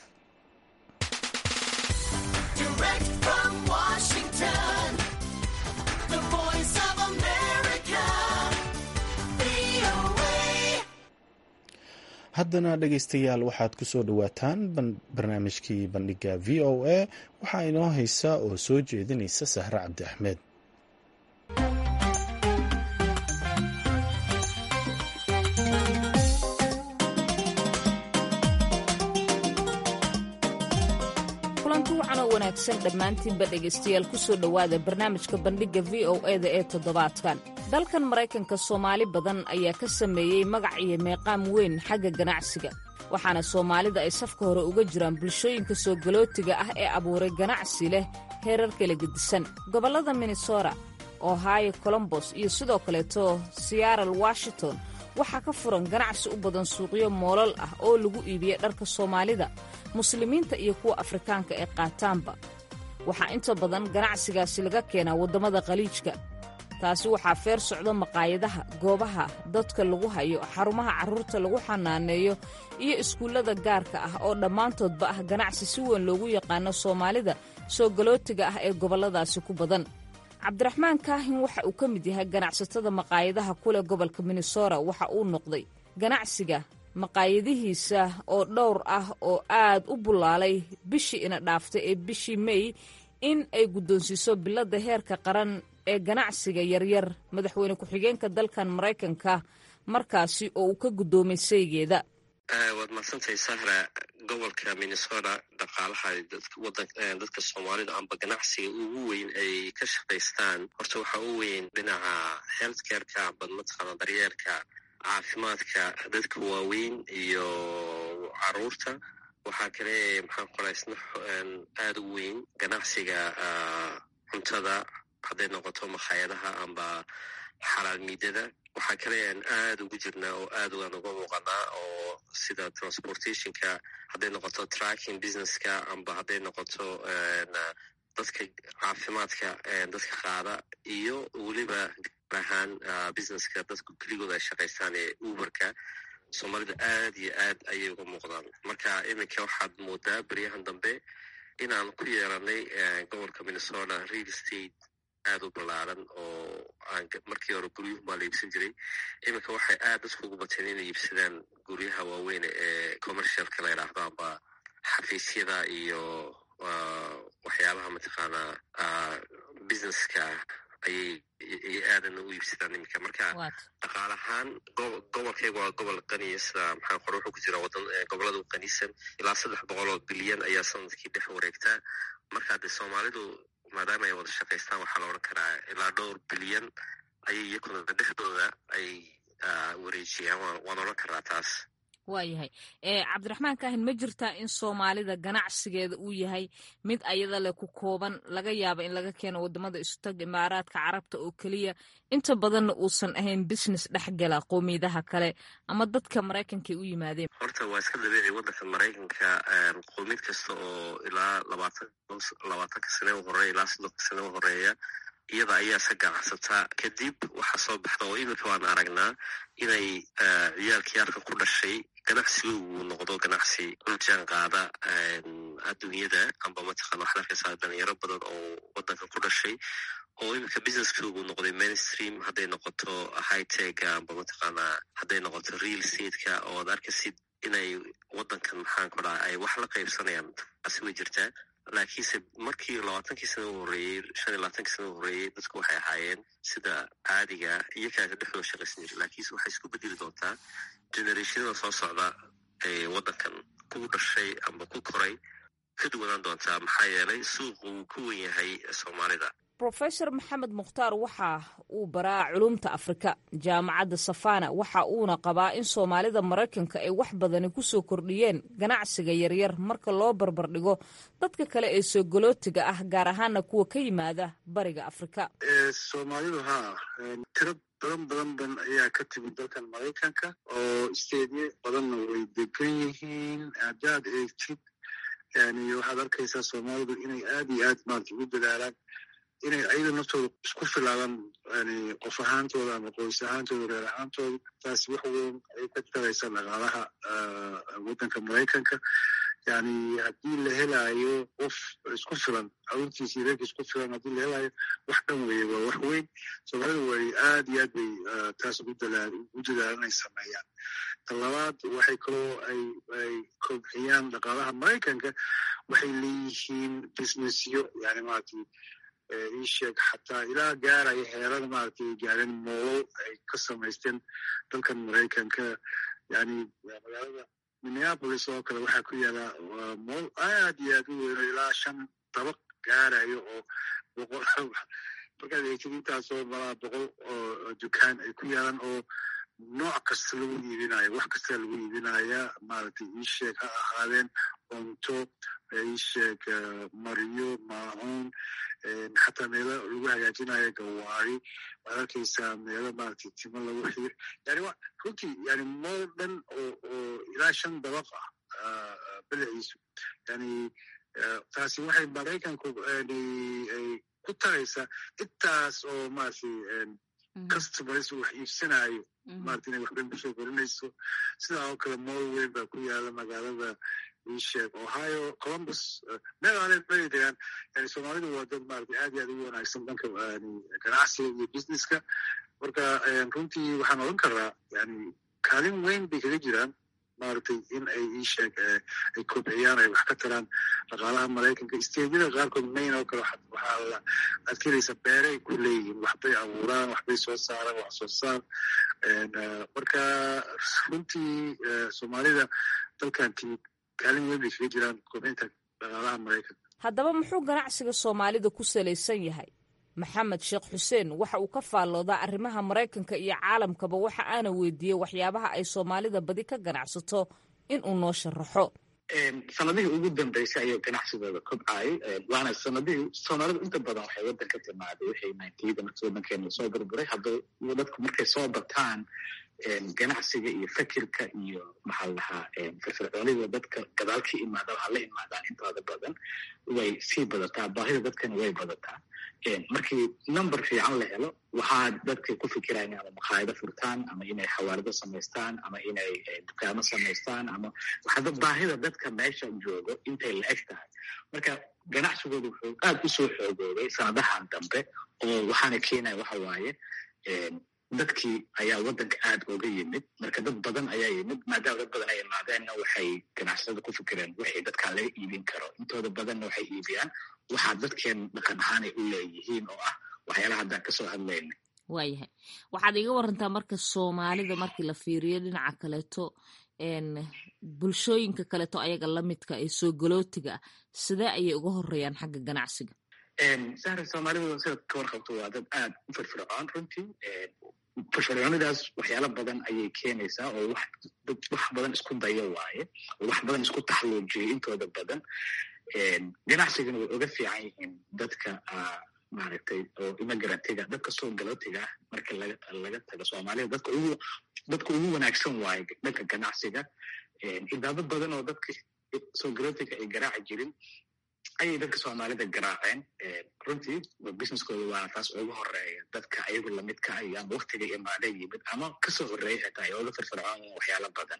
Speaker 1: haddana dhegaystayaal waxaad ku soo dhowaataan barnaamijkii bandhiga v o a waxaa inoo haysa oo soo jeedinaysa sahre cabdi axmed
Speaker 10: kulanti wacan oo wanaagsan dhammaantiinba dhegaystayaal ku soo dhowaada barnaamijka bandhigga v o eda ee toddobaadkan dalkan maraykanka soomaali badan ayaa ka sameeyey magac iyo meeqaam weyn xagga ganacsiga waxaana soomaalida ay safka hore uga jiraan bulshooyinka soo galootiga ah ee abuuray ganacsi leh heerar kala gedisan gobollada minnesota ohio colombos iyo sidoo kaleeto seattle washington waxaa ka furan ganacsi u badan suuqyo moolal ah oo lagu iibiya dharka soomaalida muslimiinta iyo kuwa afrikaanka ee qaataanba waxaa inta badan ganacsigaasi laga keenaa waddamada khaliijka taasi waxaa feer socdo maqaayadaha goobaha dadka lagu hayo xarumaha carruurta lagu xanaaneeyo iyo iskuullada gaarka ah oo dhammaantoodba ah ganacsi si weyn loogu yaqaano soomaalida soo galootiga ah ee gobolladaasi ku badan cabdiraxmaan kaahin waxa uu ka mid yahay ganacsatada maqaayadaha kuleh gobolka minnesota waxa uu noqday ganacsiga maqaayadihiisa oo dhowr ah oo aad u bullaalay bishii ina dhaaftay ee bishii mey in ay guddoonsiiso biladda heerka qaran ee ganacsiga yaryar madaxweyne ku-xigeenka dalkan maraykanka markaasi oo uu ka guddoomay saygeeda
Speaker 3: waad mahadsantahay sahra gobolka minnesota dhaqaalaha dadka soomaalida amba ganacsiga ugu weyn ay ka shaqaystaan horta waxaa u weyn dhinaca healthcareka amba mataqaana daryeerka caafimaadka dadka waaweyn iyo caruurta waxaa kale maxaan qoraa isna aada u weyn ganacsiga cuntada hadday noqoto makhaayadaha amba xalaal miidada waxaa kale aan aada ugu jirnaa oo aad aan uga muuqanaa oo sida transportationka hadday noqoto tracking businesska amba hadday noqoto dadka caafimaadka dadka qaada iyo weliba gaar ahaan businesska dadku keligooda ay shaqaystaan ee uberka soomaalida aad iyo aad ayay uga muuqdaan marka iminka waxaad moodaa beryahan dambe inaan ku yeelanay gobolka minnesota real estate aad u ballaaran oo aan markii hore guryuhu maa la iibsan jiray iminka waxay aad dadku ugu bateen inay iibsadaan guryaha waaweyn ee commercialka la yidhaahdo amba xafiisyada iyo waxyaabaha mataqaanaa businesska ayay aadan u iibsadaan iminka marka dhaqaal ahaan gobolkayga waa gobol qaniya sida maxaa qore wuxuu ku jira wadan gobolada u qaniisan ilaa saddex boqol oo bilyan ayaa sanadkii dhex wareegtaa marka dee soomaalidu maadaama ay wada shaqaystaan waxaa la odhan karaa ilaa dhowr bilyan ayay iyakuna dhexdooda ay wareejiyaan waan odhan karaa taas
Speaker 10: waayahay cabdiraxmaan kaahin ma jirtaa in soomaalida ganacsigeeda uu yahay mid ayada leh ku kooban laga yaaba in laga keeno wadamada istag imaaraadka carabta oo keliya inta badanna uusan ahayn business dhexgala qowmiyadaha kale ama dadka maraykanka u yimaadeen
Speaker 3: horta waa iska dabiici wadanka maraykanka qowmiyad kasta oo ilaa labaatan labaatanka sane u horeeya ilaa soddonka sane u horeeya iyada ayaa se ganacsataa kadib waxaa soo baxda oo iminka waan aragnaa inay ciyaalkii halkan ku dhashay ganacsiga uu noqdo ganacsi la jaan qaada adduunyada amba mataqana waxaad arkaysaa dhalinyaro badan oo wadankan ku dhashay oo iminka businesskoogu noqday mainstream hadday noqoto hightega amba mataqaanaa hadday noqoto real stateka oo ad arkaysid inay wadankan maxaan ku dhaha ay wax la qaybsanayaan taasi way jirtaa laakiinse markii labaatankii sana u horreeyey shan iyo labaatankii sana u horreeyey dadku waxay ahaayeen sida caadiga iyo kaaka dhexdooda shaqaysan jira laakiinse waxay isku bedeli doontaa generationada soo socda ee waddankan ku dhashay amba ku koray ka duwanaan doontaa maxaa yeelay suuqu wuu ku wen yahay soomaalida
Speaker 10: rofesor maxamed mukhtaar waxa uu baraa culumta afrika jaamacadda safana waxa uuna qabaa in soomaalida maraykanka ay wax badani ku soo kordhiyeen ganacsiga yaryar marka loo barbardhigo dadka kale ee soogolootiga ah gaar ahaana kuwa ka yimaada bariga afrika
Speaker 11: soomaalidu haa tiro badan badan badan ayaa ka timid dalkan maraykanka oo isteedyo badanna way degan yihiin haddaad eegtid yani waxaad arkaysaa soomaalidu inay aad iyo aad maarata ugu dadaalaan inay ayada naftooda isku filaadaan yani qof ahaantooda ama qoys ahaantooda reer ahaantooda taasi wax weyn ay ka taraysa dhaqaalaha waddanka maraykanka yani haddii la helaayo qof isku filan carruurtiisa iyo reerka isku filan haddii la helaayo wax dhan weeye waa wax weyn soomaalida way aad iyo aad bay taas ugu dadaalan inay sameeyaan ta labaad waxay kaloo ay ay kobciyaan dhaqaalaha maraykanka waxay leeyihiin businessyo yani maaragtay ii sheeg xataa ilaa gaaraya heerada maaragtay gaareen moolo ay ka samaysteen dalkan maraykanka yani magaalada minneapolis oo kale waxaa ku yaala mool aad iyo aad u weyno ilaa shan dabaq gaarayo oo boqol markaad eegtid intaasoo malaa boqol oo dukaan ay ku yaalaan oo nooc kasta lagu iibinayo wax kasta lagu iibinaya maaragtay ii sheeg ha ahaadeen cunto ii sheeg maryo maacuun xataa meelo lagu hagaajinayo gawaari waad arkaysaa meelo maaragtay timo lagu xir yani runtii yani mool dhan oo oo ilaa shan dabaq ah badaciisu yani taasi waxay maraykanku ku taraysaa intaas oo maaragtay customers wax iibsanayo maarata inay waxban kusoo korinayso sidaa oo kale mool weyn baa ku yaala magaalada isheeg ohio columbus meel aanay bari degaan yani soomaalidu waa dad maarata aad iyo aad ugu wanaagsan dhanka ganacsiga iyo businesska marka runtii waxaan odhan karaa yani kaalin weyn bay kaga jiraan maaragtay in ay iisheeg ay kobciyaan ay wax ka taraan dhaqaalaha maraykanka isteedyada qaarkood mayn oo kale waxaa la adkelaysa beeray ku leeyihiin waxbay abuuraan waxbay soo saaraan wax soo saar marka runtii soomaalida dalkan timid kaalin weyn bay kaga jiraan kobcinta dhaqaalaha maraykanka
Speaker 10: haddaba muxuu ganacsiga soomaalida ku salaysan yahay maxamed sheekh xuseen waxa uu ka faalloodaa arrimaha maraykanka iyo caalamkaba waxa aana weydiiyey waxyaabaha ay soomaalida badi ka ganacsato in uu noo sharaxo
Speaker 11: sanadihii ugu dambeysay ayuu ganacsigooda kobcayay waana sanadihii soomaalidu inta badan waxay waddan ka timaaday wixii nintyada markii waddankeena soo burburay hadduu dadku markay soo bataan ganacsiga iyo fikirka iyo maxaa la dhahaa firfircoonida dadka gadaal ka imaada waxaa la imaadaan intooda badan way sii badataa baahida dadkana way badataa markii number fiican la helo waxaa dadka ku fikiraan ama makhaayado furtaan ama inay xawaarido samaystaan ama inay dukaamo samaystaan ama waxaada baahida dadka meesha joogo intay la eg tahay marka ganacsigooda wuxuu aad u soo xoogoobay sanadahan dambe oo waxaana keenaya waxa waaye dadkii ayaa waddanka aad uga yimid marka dad badan ayaa yimid maadaama dad badan ay imaadeenna waxay ganacsada ku fikireen wixii dadkaan laga iibin karo intooda badanna waxay iibiyaan waxaa dadkeen dhaqan ahaan ay u leeyihiin oo ah waxyaalaha haddaan kasoo hadlayna
Speaker 10: waayahay waxaad iga warantaa marka soomaalida markii la fiiriyo dhinaca kaleeto bulshooyinka kaleeto ayaga lamidka ee soo galootiga ah sidee ayay uga horeeyaan xagga ganacsiga
Speaker 11: sahra soomaalidu sidaad ka warqabto waa dad aad u firfircoon runtii firfircoonidaas waxyaalo badan ayay keenaysaa oo wax dad wax badan isku dayo waaye oo wax badan isku taxluujiyay intooda badan ganacsigana way uga fiican yihiin dadka maaragtay oo immigrantga dadka soo galootiga ah marka laga laga tago soomaalida dadka ugu dadka ugu wanaagsan waaye dhanka ganacsiga idaado badan oo dadka soo galootiga ay garaaci jirin ayay dadka soomaalida garaaceen runtii businesskooda waana taas ugu horeeya dadka ayagu lamidka ay ama waktiga imaada yimid ama kasoo horeeya xitaa ay oga firfircoon waxyaalo badan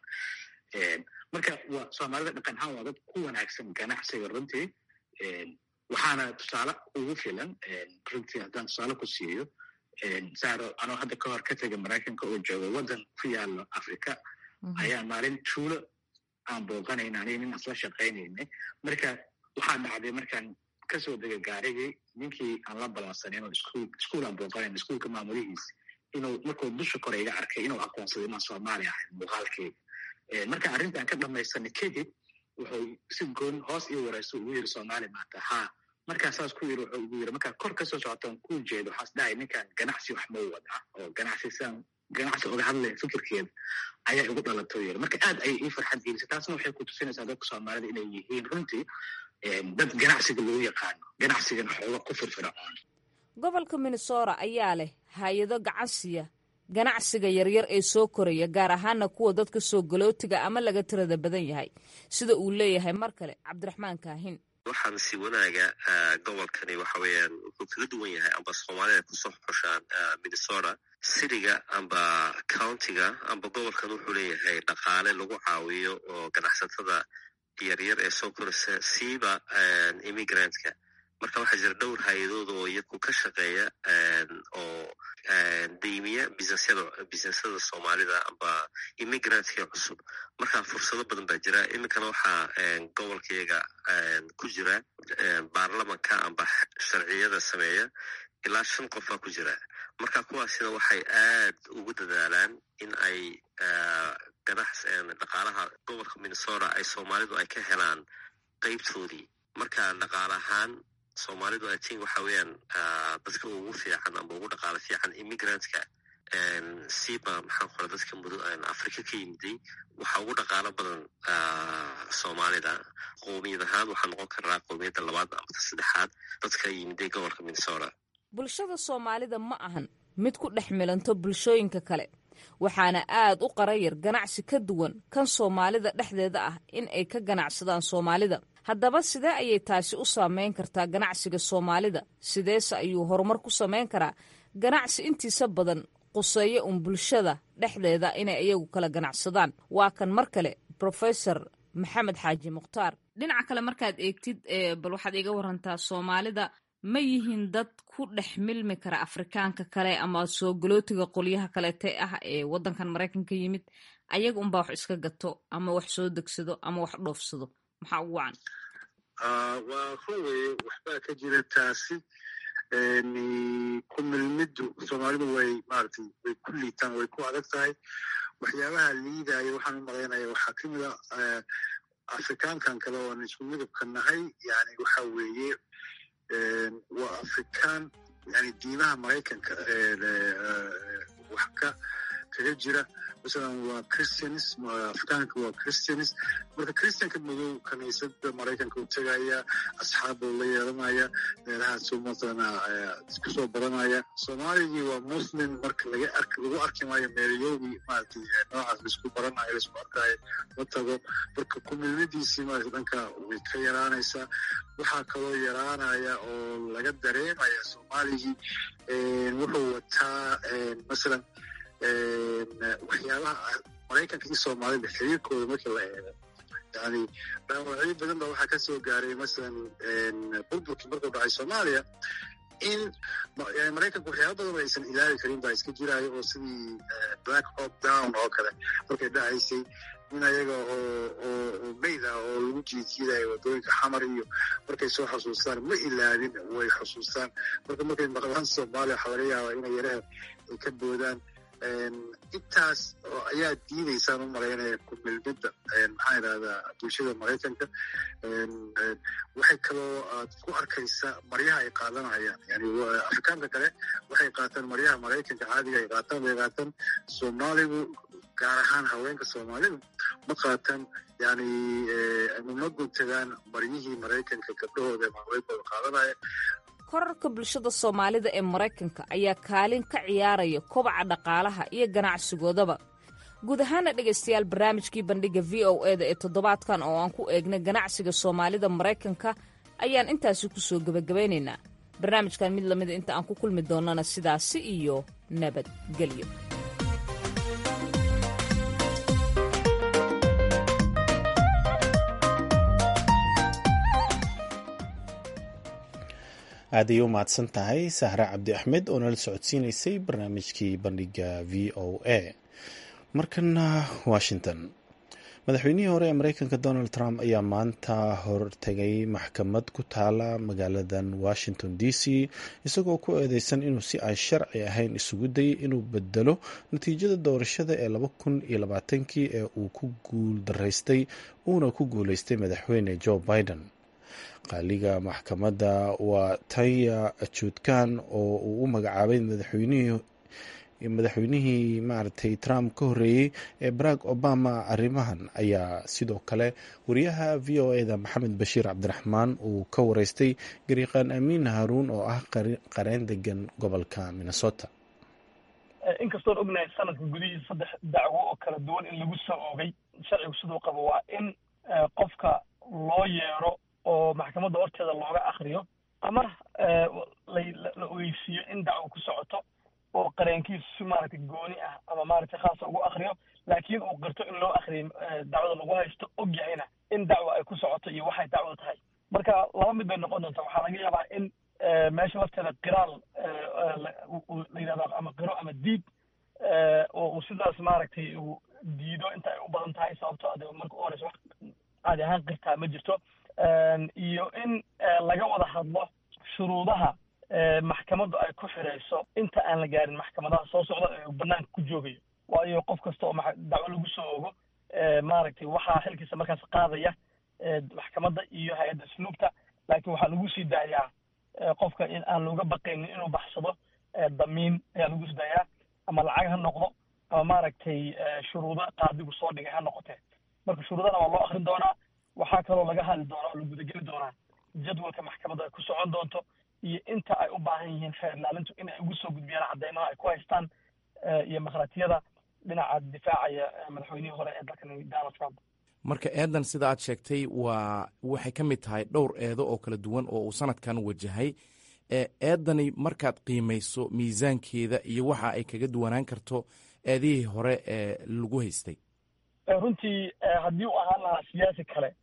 Speaker 11: marka waa soomaalida dhaqan ahaan waa dad ku wanaagsan ganacsiga runtii waxaana tusaale ugu filan runtii haddaan tusaale ku siiyo saro anoo hadda ka hor ka tegay maraykanka oo joogo waddan ku yaalo africa ayaa maalin tuulo aan booqanayna aniga nin asla shaqaynaynay marka waxaa dhacday markaan kasoo degay gaarigii ninkii aan la balansanin oo iskuul iskuul aan booqanayn iskuulka maamulihiis inuu markuu dusha kore iga arkay inuu aqoonsaday inaan soomaali ahay muuqaalkeyga marka arrintaan ka dhamaysanay kadib wuxuu si goon hoos ii warayso ugu yiri soomaali maanta haa markaa saas ku yiri wuxuu ugu yiri markaa kor kasoo socotaan ku jeedo waxaas dhahay ninkan ganacsi wax mau wadaa oo ganacsi sidaan ganacsi oga hadlaya fikirkeeda ayaa igu dhalato yiri marka aad ayay ii farxad gelisay taasna waxay ku tusinaysaa dadka soomaalida inay yihiin runtii dad ganacsiga lagu yaqaano ganacsigana xooga ku firfircoon
Speaker 10: gobolka minnesota ayaa leh hay-ado gacansiya ganacsiga yaryar ee soo koraya gaar ahaana kuwa dadka soo galootiga ama laga tirada badan yahay sida uu leeyahay mar kale cabdiraxmaan kaahin
Speaker 3: waxaan si wanaaga gobolkani waxa weeyaan wuxuu kaga duwan yahay amba soomaalida kusoo xushaan minnesota cityga amba countiga amba gobolkan wuxuu leeyahay dhaqaale lagu caawiyo oo ganacsatada yaryar ee soo koraysa siiba immigrantka marka waxaa jira dhowr hay-adood oo iyaku ka shaqeeya oo deymiya businesyada businesyada soomaalida amba immigrantka cusub marka fursado badan baa jira iminkana waxaa gobolkayaga ku jira baarlamanka amba sharciyada sameeya ilaa shan qofaa ku jira marka kuwaasina waxay aad ugu dadaalaan in ay ganax dhaqaalaha gobolka minnesota ay soomaalidu ay ka helaan qeybtoodii marka dhaqaale ahaan soomaalidu i think waxa weeyaan dadka ugu fiican amba ugu dhaqaalo fiican immigrantka siba maxaan qora dadka mud africa ka yimiday waxa ugu dhaqaalo badan soomaalida qoomiyad ahaan waxaa noqon karaa qoomiyadda labaad amba saddexaad dadka yimiday gobolka minnesota
Speaker 10: bulshada soomaalida ma ahan mid ku dhex milanto bulshooyinka kale waxaana aad u qarayar ganacsi ka duwan kan soomaalida dhexdeeda ah in ay ka ganacsadaan soomaalida haddaba sidee ayay taasi u saameyn kartaa ganacsiga soomaalida sideese ayuu horumar ku samayn karaa ganacsi intiisa badan quseeya un bulshada dhexdeeda inay iyagu kala ganacsadaan waa kan mar kale professor maxamed xaaji mukhtaar dhinaca kale markaad eegtid bal waxaad iga warantaa soomaalida ma yihiin dad ku dhex milmi kara afrikaanka kale ama soo galootiga qolyaha kaleete ah ee waddankan maraykanka yimid ayaga unbaa wax iska gato ama wax soo degsado ama wax dhoofsado maxaa ugu wacan
Speaker 11: waa run weye waxbaa ka jira taasi ku milmiddu soomaalidu way maaragtay way ku liitaan way ku adag tahay waxyaabaha liidaya waxaan u malaynaya waxaa ka mid a afrikaankan kale oon isku midabka nahay yani waxa weeye waa afrikaan yani diimaha maraykanka wax ka kaga jira masalan waa christians afrikaanka waa christians marka christianka madow kaniisada maraykanka u tegaya asxaab buu la yeelanaya meelahaasuu masalana isku soo baranaya soomaaligii waa muslim marka laga ark lagu arki maayo meelyowgii maaragtay noocaas laisku baranayo laisku arkaayo la tago marka kumilmadiisii maarata dhanka way ka yaraanaysaa waxaa kaloo yaraanaya oo laga dareemaya soomaaligii wuxuu wataa masalan waxyaabaha maraykanka iyo soomaalida xiriirkooda markii la eego yani dhaawacyo badan ba waxaa kasoo gaaray masalan burburkii markuu dhacay soomaaliya in maraykanka waxyaaba badan aysan ilaali karin baa iska jiraayo oo sidii black hop down oo kale markay dhacaysay in ayaga oo oo mayd ah oo lagu jiidjiidayo waddooyinka xamar iyo markay soo xasuustaan ma ilaabin way xusuustaan marka markay maqlaan soomaaliya waxaa laga yaabaa inay yaraha ay ka boodaan intaas oo ayaa diidaysaan u malaynaya kumilmidda maxaa idhahdaa bulshada maraykanka waxay kaloo aad ku arkaysaa maryaha ay qaadanayaan yani afrikaanka kale waxay qaataan maryaha maraykanka caadiga ay qaataan bay qaataan soomaaligu gaar ahaan haweenka soomaalidu ma qaataan yani ma guntagaan maryihii maraykanka gabdhahooda ama haweenkooda qaadanaya
Speaker 10: korarka bulshada soomaalida ee maraykanka ayaa kaalin ka ciyaaraya kobaca dhaqaalaha iyo ganacsigoodaba guud ahaana dhegaystayaal barnaamijkii bandhigga v o e da ee toddobaadkan oo aan ku eegnay ganacsiga soomaalida maraykanka ayaan intaasi ku soo gebagabaynaynaa barnaamijkan mid lamida inta aan ku kulmi doonnana sidaasi iyo nabadgelyo
Speaker 1: aad ayay u mahadsan tahay sahre cabdi axmed oo nala socodsiinaysay barnaamijkii bandhigga v o a markana washington madaxweynihii hore ee mareykanka donald trump ayaa maanta hortegay maxkamad ku taala magaaladan washington d c isagoo ku eedeysan inuu si aan sharci ahayn isugu dayay inuu bedelo natiijada doorashada ee laba kun iyo labaatankii ee uu ku guul daraystay uuna ku guuleystay madaxweyne joe biden qaaliga maxkamadda waa taya juudkan oo uu u magacaabay madaxweynihii madaxweynihii maaragtay trump ka horreeyey ee barack obama arrimahan ayaa sidoo kale wariyaha v o e da maxamed bashiir cabdiraxmaan uu ka wareystay gariiqaan amiin haruun oo ah qareen degan gobolka minnesota
Speaker 12: inkastoon ognahay sanadka gudihiisa saddex dacwo oo kala duwan in lagu soo oogay sharcigu siduu qabo waa in qofka loo yeero oo maxkamadda horteeda looga akriyo ama la ogeysiiyo in dacwo ku socoto oo qareenkiisu si maaragtay gooni ah ama maaragtay khaasa ugu akriyo laakiin uu qirto in loo akriyo dacwada lagu haysto og yahayna in dacwo ay ku socoto iyo waxay dacwada tahay marka laba mid bay noqon doontaa waxaa laga yaabaa in meesha lafteeda qiraal la yidhahdo ama qiro ama diid oo uu sidaas maaragtay uu diido inta ay u badan tahay sababto ade marka u horeysa wax caadi ahaan qirtaa ma jirto iyo in laga wada hadlo shuruudaha maxkamaddu ay ku xirayso inta aan la gaarin maxkamadaha soo socda ee uu banaanka ku joogayo waayo qof kasta oo dacwo lagu soo ogo maaragtay waxaa xilkiisa markaas qaadaya maxkamadda iyo hay-adda asluubta laakiin waxaa lagu sii daayaa qofka in aan looga baqaynin inuu baxsado damiin ayaa lagu sii daayaa ama lacag ha noqdo ama maaragtay shuruudo qaadigu soo dhigay ha noqotee marka shuruudana waa loo akrin doonaa waxaa kaloo laga hadli doonaa oo la gudageli doonaa jadwalka maxkamadda ay ku socon doonto iyo inta ay u baahan yihiin xeer ilaalintu in ay ugu soo gudbiyaan caddeymaha ay ku haystaan iyo makhaatiyada dhinaca difaacaya madaxweynihii hore ee dalkan donald trump
Speaker 13: marka eedan sida aad sheegtay waa waxay ka mid tahay dhowr eedo oo kala duwan oo uu sanadkan wajahay eedani markaad qiimayso miisaankeeda iyo waxa ay kaga duwanaan karto eedihii hore ee lagu haystay
Speaker 12: runtii haddii uu ahaan lahaa siyaasi kale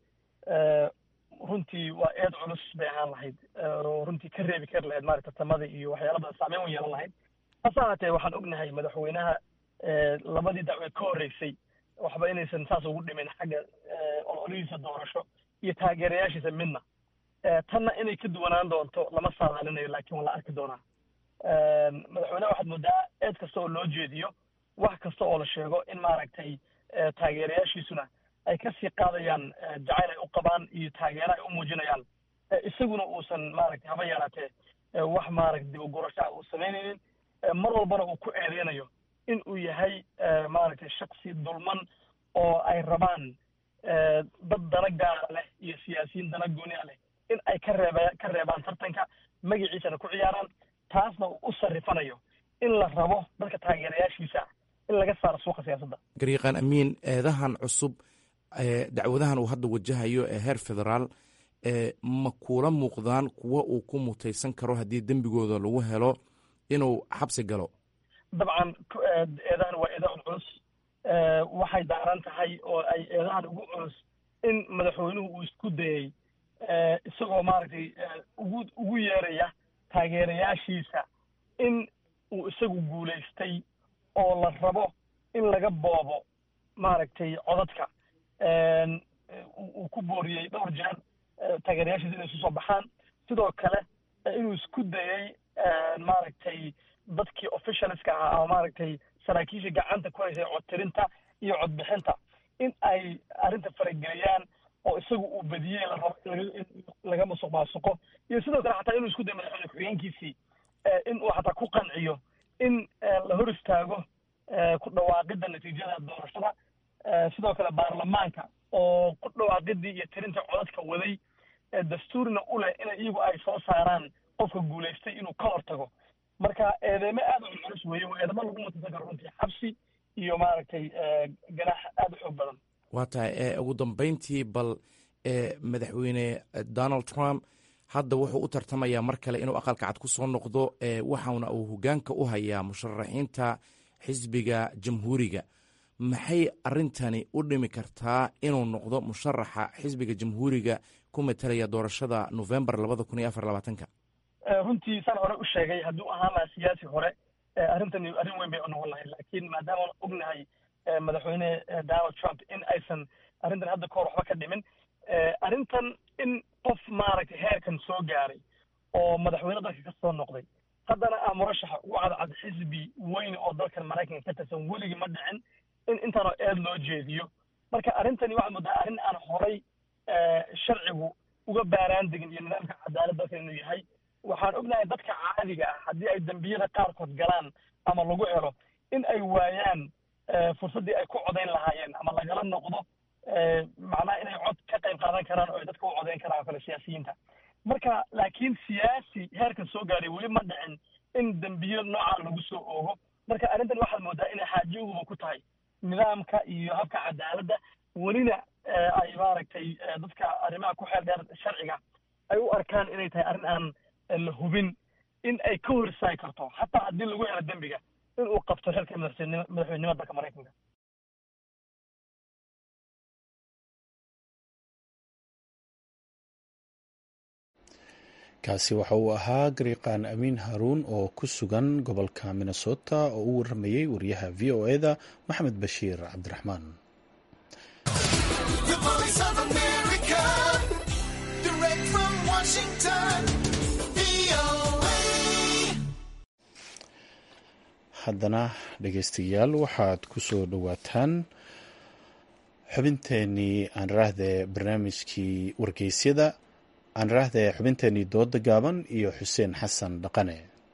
Speaker 12: runtii waa eed culus bay ahaan lahayd oo runtii ka reebi kari lahayd maarata tartamada iyo waxyaala badan saameyn u yeelan lahayd hase ahaatee waxaan ognahay madaxweynaha labadii dacweed ka horreysay waxba inaysan saas ugu dhimin xagga ololihiisa doorasho iyo taageerayaashiisa midna tanna inay ka duwanaan doonto lama saadaalinayo laakiin waa la arki doonaa madaxweynaha waxaad moodaa eed kasta oo loo jeediyo wax kasta oo la sheego in maaragtay taageerayaashiisuna ay ka sii qaadayaan jacayl ay u qabaan iyo taageero ay u muujinayaan isaguna uusan maaragtay haba yaraatee wax maaragta dib ugurasho ah uu samaynaynin mar walbana uu ku eedeynayo in uu yahay maaragtay shaksi dulman oo ay rabaan dad dana gaara leh iyo siyaasiyiin dana gooni a leh in ay ka reeba ka reebaan tartanka magaciisana ku ciyaaraan taasna uu u sarrifanayo in la rabo dadka taageerayaashiisa in laga saaro suuqa siyaasadda
Speaker 13: gariiqaan amiin eedahan cusub dacwadahan uu hadda wajahayo ee heer federaal ma kuula muuqdaan kuwa uu ku mutaysan karo haddii dembigooda lagu helo inuu xabsi galo
Speaker 12: dabcan eedahan waa eedahan culus waxay daaran tahay oo ay eedahan ugu culus in madaxweynuhu uu isku dayey isagoo maaragtay ugu ugu yeeraya taageerayaashiisa in uu isagu guulaystay oo la rabo in laga boobo maaragtay codadka uu ku booriyey dhowr jeer taageerayaashiisa inay isu soo baxaan sidoo kale inuu isku dayey maaragtay dadkii officialska ahaa ama maaragtay saraakiisha gacanta ku haysay codtirinta iyo codbixinta in ay arrinta farageliyaan oo isagu uu badiyey la rabo in laga musuq maasuqo iyo sidoo kale xataa inuu isku dayo madaxweyne ku-xigeenkiisii in uu xataa ku qanciyo in la hor istaago ku dhawaaqidda natiijada doorashada sidoo kale baarlamaanka oo ku dhawaaqidii iyo tirinta codadka waday dastuurna u leh in iyagu ay soo saaraan qofka guulaystay inuu ka hortago marka eedeymo aad u culculus weeye waa eedamo lagu mutaysan karo runtii xabsi iyo maaragtay ganaax aad u xoog badan
Speaker 13: waa tahay ugu dambeyntii bal madaxweyne donald trump hadda wuxuu u tartamayaa mar kale inuu aqalka cad ku soo noqdo waxauna uu hogaanka u hayaa musharaxiinta xisbiga jamhuuriga maxay arintani u dhimi kartaa inuu noqdo musharaxa xisbiga jamhuuriga ku matalaya doorashada novembar labada kun iyo afar labaatanka
Speaker 12: runtii saan hore u sheegay hadduu ahaan lahaa siyaasi hore arrintani arrin weyn bay unoqon lahayd laakiin maadaama ognahay madaxweyne donald trump in aysan arrintan hadda kahor waxba ka dhimin arrintan in qof maaragtay heerkan soo gaaray oo madaxweyne dalka ka soo noqday haddana ah murashaxa ugu cadcad xisbi weyn oo dalkan maraykanka ka tirsan weligii ma dhicin in intaanoo eed loo jeediyo marka arrintani waxaad moodaa arrin aan horay sharcigu uga baaraan degin iyo nidaamka cadaalad dalkan inuu yahay waxaan ognahay dadka caadiga ah haddii ay dembiyada qaarkood galaan ama lagu helo in ay waayaan fursaddii ay ku codayn lahaayeen ama lagala noqdo macnaha inay cod ka qayb qaadan karaan oo ay dadka u codayn karaan oo kale siyaasiyiinta marka laakiin siyaasi heerkan soo gaaray weli ma dhicin in dembiyo noocaa lagu soo oogo marka arrintan waxaad moodaa inay xaajoguba ku tahay nidaamka iyo habka cadaaladda welina ay maaragtay dadka arrimaha ku xeel dheer sharciga ay u arkaan inay tahay arrin aan la hubin in ay ka hor istaagi karto xataa haddii lagu helo dembiga in uu qabto xilka madaxweynenimada dalka maraykanka
Speaker 1: kaasi waxa uu ahaa gariiqaan amiin haruun oo ku sugan gobolka minnesota oo u waramayey wariyaha v o eda maxamed bashiir cabdiraxmaan haddana dhegeystayaal waxaad ku soo dhowaataan xubinteenii aan raahde barnaamijkii wargeysyada aan raahde xubinteenii dooda gaaban iyo xuseen xasan dhaqane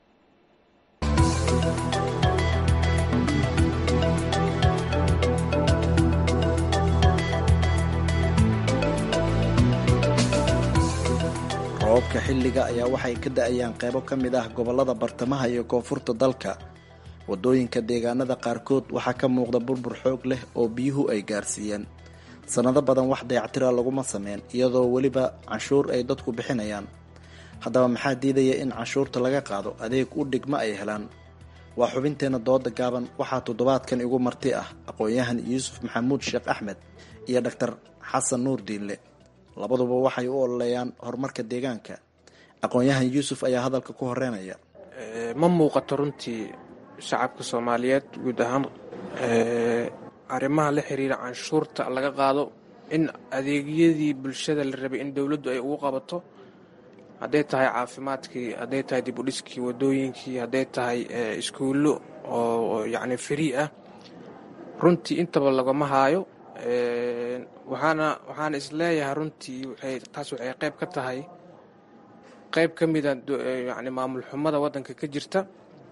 Speaker 14: roobabka xilliga ayaa waxay ka da-ayaan qaybo ka mid ah gobollada bartamaha iyo koonfurta dalka waddooyinka deegaanada qaarkood waxaa ka muuqda burbur xoog leh oo biyuhu ay gaarsiiyeen sannado badan wax dayactira laguma sameyn iyadoo weliba canshuur ay dadku bixinayaan haddaba maxaa diidaya in canshuurta laga qaado adeeg u dhigma ay helaan waa xubinteenna dooda gaaban waxaa toddobaadkan igu marti ah aqoon-yahan yuusuf maxamuud sheekh axmed iyo dhaktar xasan nuur diinle labaduba waxay u ololeeyaan horumarka deegaanka aqoon-yahan yuusuf ayaa hadalka ku horeynaya
Speaker 15: ma muuqato runtii shacabka soomaaliyeed guud ahaan arrimaha la xiriira canshuurta laga qaado in adeegyadii bulshada la rabay in dowladdu ay ugu qabato hadday tahay caafimaadkii hadday tahay dib u dhiskii wadooyinkii hadday tahay iskuullo oo yacni free ah runtii intaba lagama haayo waxaana waxaana isleeyahay runtii waxay taas waxay qayb ka tahay qayb ka mida yacni maamul xumada waddanka ka jirta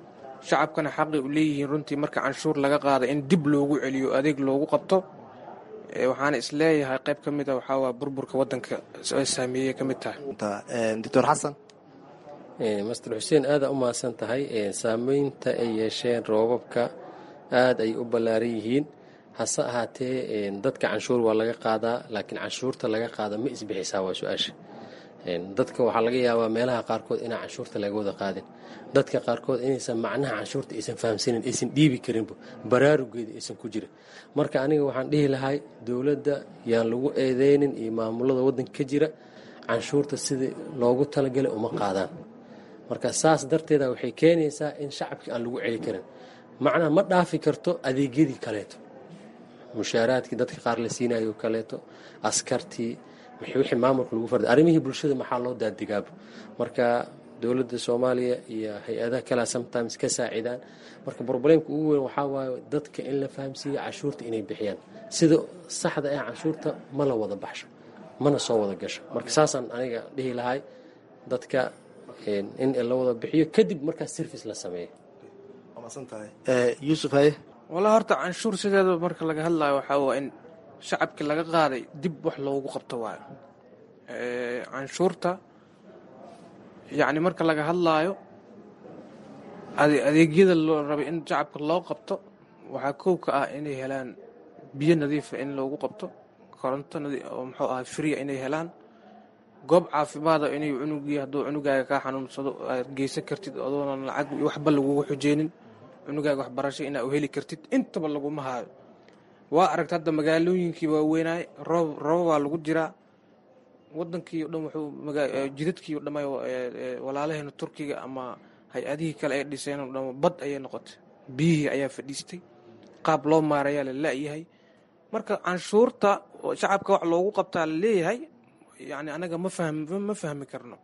Speaker 15: shacabkana xaqi u leeyihiin runtii marka canshuur laga qaada in dib loogu celiyo adeeg loogu qabto waxaana isleeyahay qayb ka mid a waxaa waa burburka wadanka saameeyey ka mid tahay
Speaker 14: doctor xasan
Speaker 16: master xuseen aada u mahadsan tahay saameynta ay yeesheen roobabka aada ay u ballaaran yihiin hase ahaatee dadka canshuur waa laga qaadaa laakiin canshuurta laga qaada ma isbixisaa waa su-aasha dadka waxaa laga yaabaa meelaha qaarkood inaan canshuurta laga wada qaadin dadka qaarkood inaysan macnaha canshuurta aysan fahamsanin aysan dhiibi karinba baraarugeeda aysan ku jirin marka aniga waxaan dhihi lahay dowladda yaan lagu eedeynin iyo maamulada waddanka ka jira canshuurta sidii loogu talagalay uma qaadaan marka saas darteeda waxay keenaysaa in shacabkii aan lagu celi karin macnaha ma dhaafi karto adeegyadii kaleeto mushaaraadkii dadka qaar la siinayo kaleeto askartii wixii maamulka lagu farday arrimihii bulshada maxaa loo daadigaaba marka dowladda soomaaliya iyo hay-adaha kalea sometimes ka saacidaan marka problemka ugu weyn waxaa waaye dadka in la fahamsiiyo canshuurta inay bixiyaan sida saxda ah canshuurta ma la wada baxsho mana soo wada gasho marka saasaan aniga dhihi lahay dadka in la wada bixiyo kadib markaas service la sameeyo
Speaker 14: yuusuf haye
Speaker 15: walaa horta canshuur sideeda marka laga hadlayo waxaa waa in shacabkii laga qaaday dib wax loogu qabto waayo canshuurta yacni marka laga hadlaayo adeegyada loo rabay in shacabka loo qabto waxaa kow ka ah inay helaan biyo nadiifa in loogu qabto koronto oo muxuu ahay fria inay helaan goob caafimaada inay cunugii hadduu cunugaaga kaa xanuunsado aad geysan kartid adoonan lacag waxba lagugu xujeynin cunugaaga waxbarasho inaa u heli kartid intaba laguma haayo waa aragta hadda magaalooyinkii waaweynaay roob roobabaa lagu jiraa wadankii o dhan wuxuu jidadkii o dhama walaalaheena turkiga ama hay-adihii kale ay dhiseen o dhan bad ayay noqotay biyihii ayaa fadhiistay qaab loo maarayaa la la-yahay marka canshuurta shacabka wax loogu qabtaa la leeyahay yani anaga ma fahm ma fahmi karno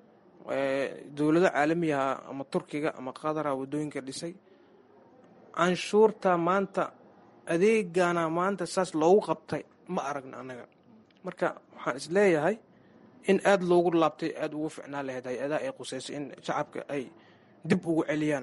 Speaker 15: dowlado caalamiyaha ama turkiga ama qadara wadooyinka dhisay canshuurta maanta adeegana maanta saas loogu qabtay ma aragna annaga marka waxaan isleeyahay in aada loogu laabtay aada ugu ficnaan lahayd hay-adaha ay quseysay in shacabka ay dib ugu celiyaan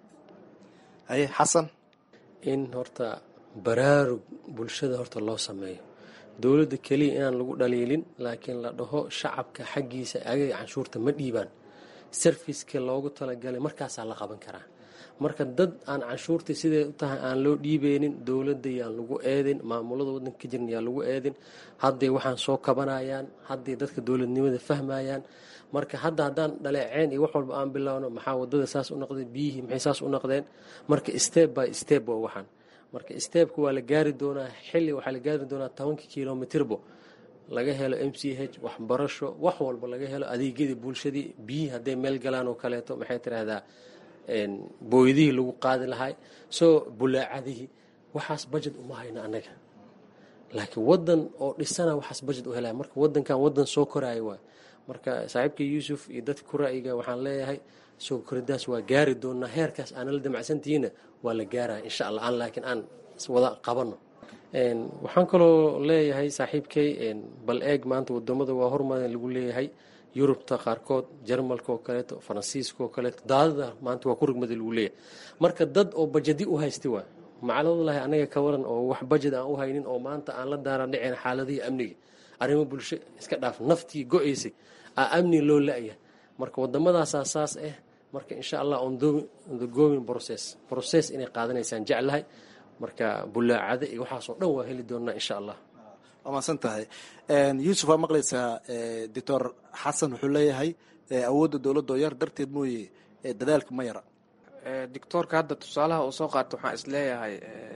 Speaker 14: haye xasan
Speaker 16: in horta baraarug bulshada horta loo sameeyo dowladda keliya inaan lagu dhaliilin laakiin la dhaho shacabka xaggiisa agaga canshuurta ma dhiibaan sarfiska loogu talagalay markaasaa la qaban karaa marka dad aan canshuurta siday u tahay aan loo dhiibeynin dowladda yaan lagu eedin maamulada wadanka ka jiran yaan lagu eedin hadday waxaan soo kabanayaan hadday dadka dowladnimada fahmayaan marka hadda haddaan dhaleeceen iyo wax walba aan bilowno maxaa wadada saas u noqday biyihii maxay saas u noqdeen marka step by step waa waxaan marka stebka waa la gaari doonaa xilli waxaa la gaari doonaa tobanka kilomitirbo laga helo m c h waxbarasho wax walba laga helo adeegyadii bulshadii biyihii hadday meel galaan oo kaleeto maxay tiraahdaa booydihii lagu qaadi lahay soo bulaacadihii waxaas budget uma hayno annaga laakiin wadan oo dhisana waxaas budget u helaya marka wadankan wadan soo koraayo waay marka saaxiibka yuusuf iyo dadka ku ra'yiga waxaan leeyahay soo koridaas waa gaari doonaa heerkaas aanala damacsantihiina waa la gaaraya insha allah aan laakiin aan wada qabano waxaan kaloo leeyahay saaxiibkay bal eeg maanta wadamada waa hormarin lagu leeyahay yurubta qaarkood jarmalka oo kaleeto faransiiska oo kaleeto daadada maanta waa ku rugmada lagu leeyahay marka dad oo bajadi u haysta waay macaladallahi anaga ka waran oo wax bajad aan u haynin oo maanta aan la daara dhiceen xaaladihii amniga arrimo bulsho iska dhaaf naftii go-aysay aa amni loo la-ya marka waddamadaasaa saas ah marka insha allah on the going process process inay qaadanaysaan jeclahay marka bulaacada iyo waxaasoo dhan waa heli doonaa insha allah
Speaker 14: waa mahadsan tahay yuusuf waa maqlaysaa doctor xasan wuxuu leeyahay awoodda dowladda oo yar darteed mooye dadaalka ma yara
Speaker 15: doctoorka hadda tusaalaha uu soo qaato waxaan isleeyahay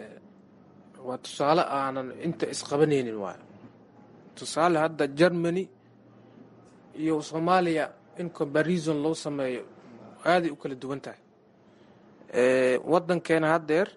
Speaker 15: waa tusaale aanan inta isqabanaynin waayo tusaale hadda germany iyo soomaaliya in comparison loo sameeyo aaday u kala duwan tahay wadankeena haddeer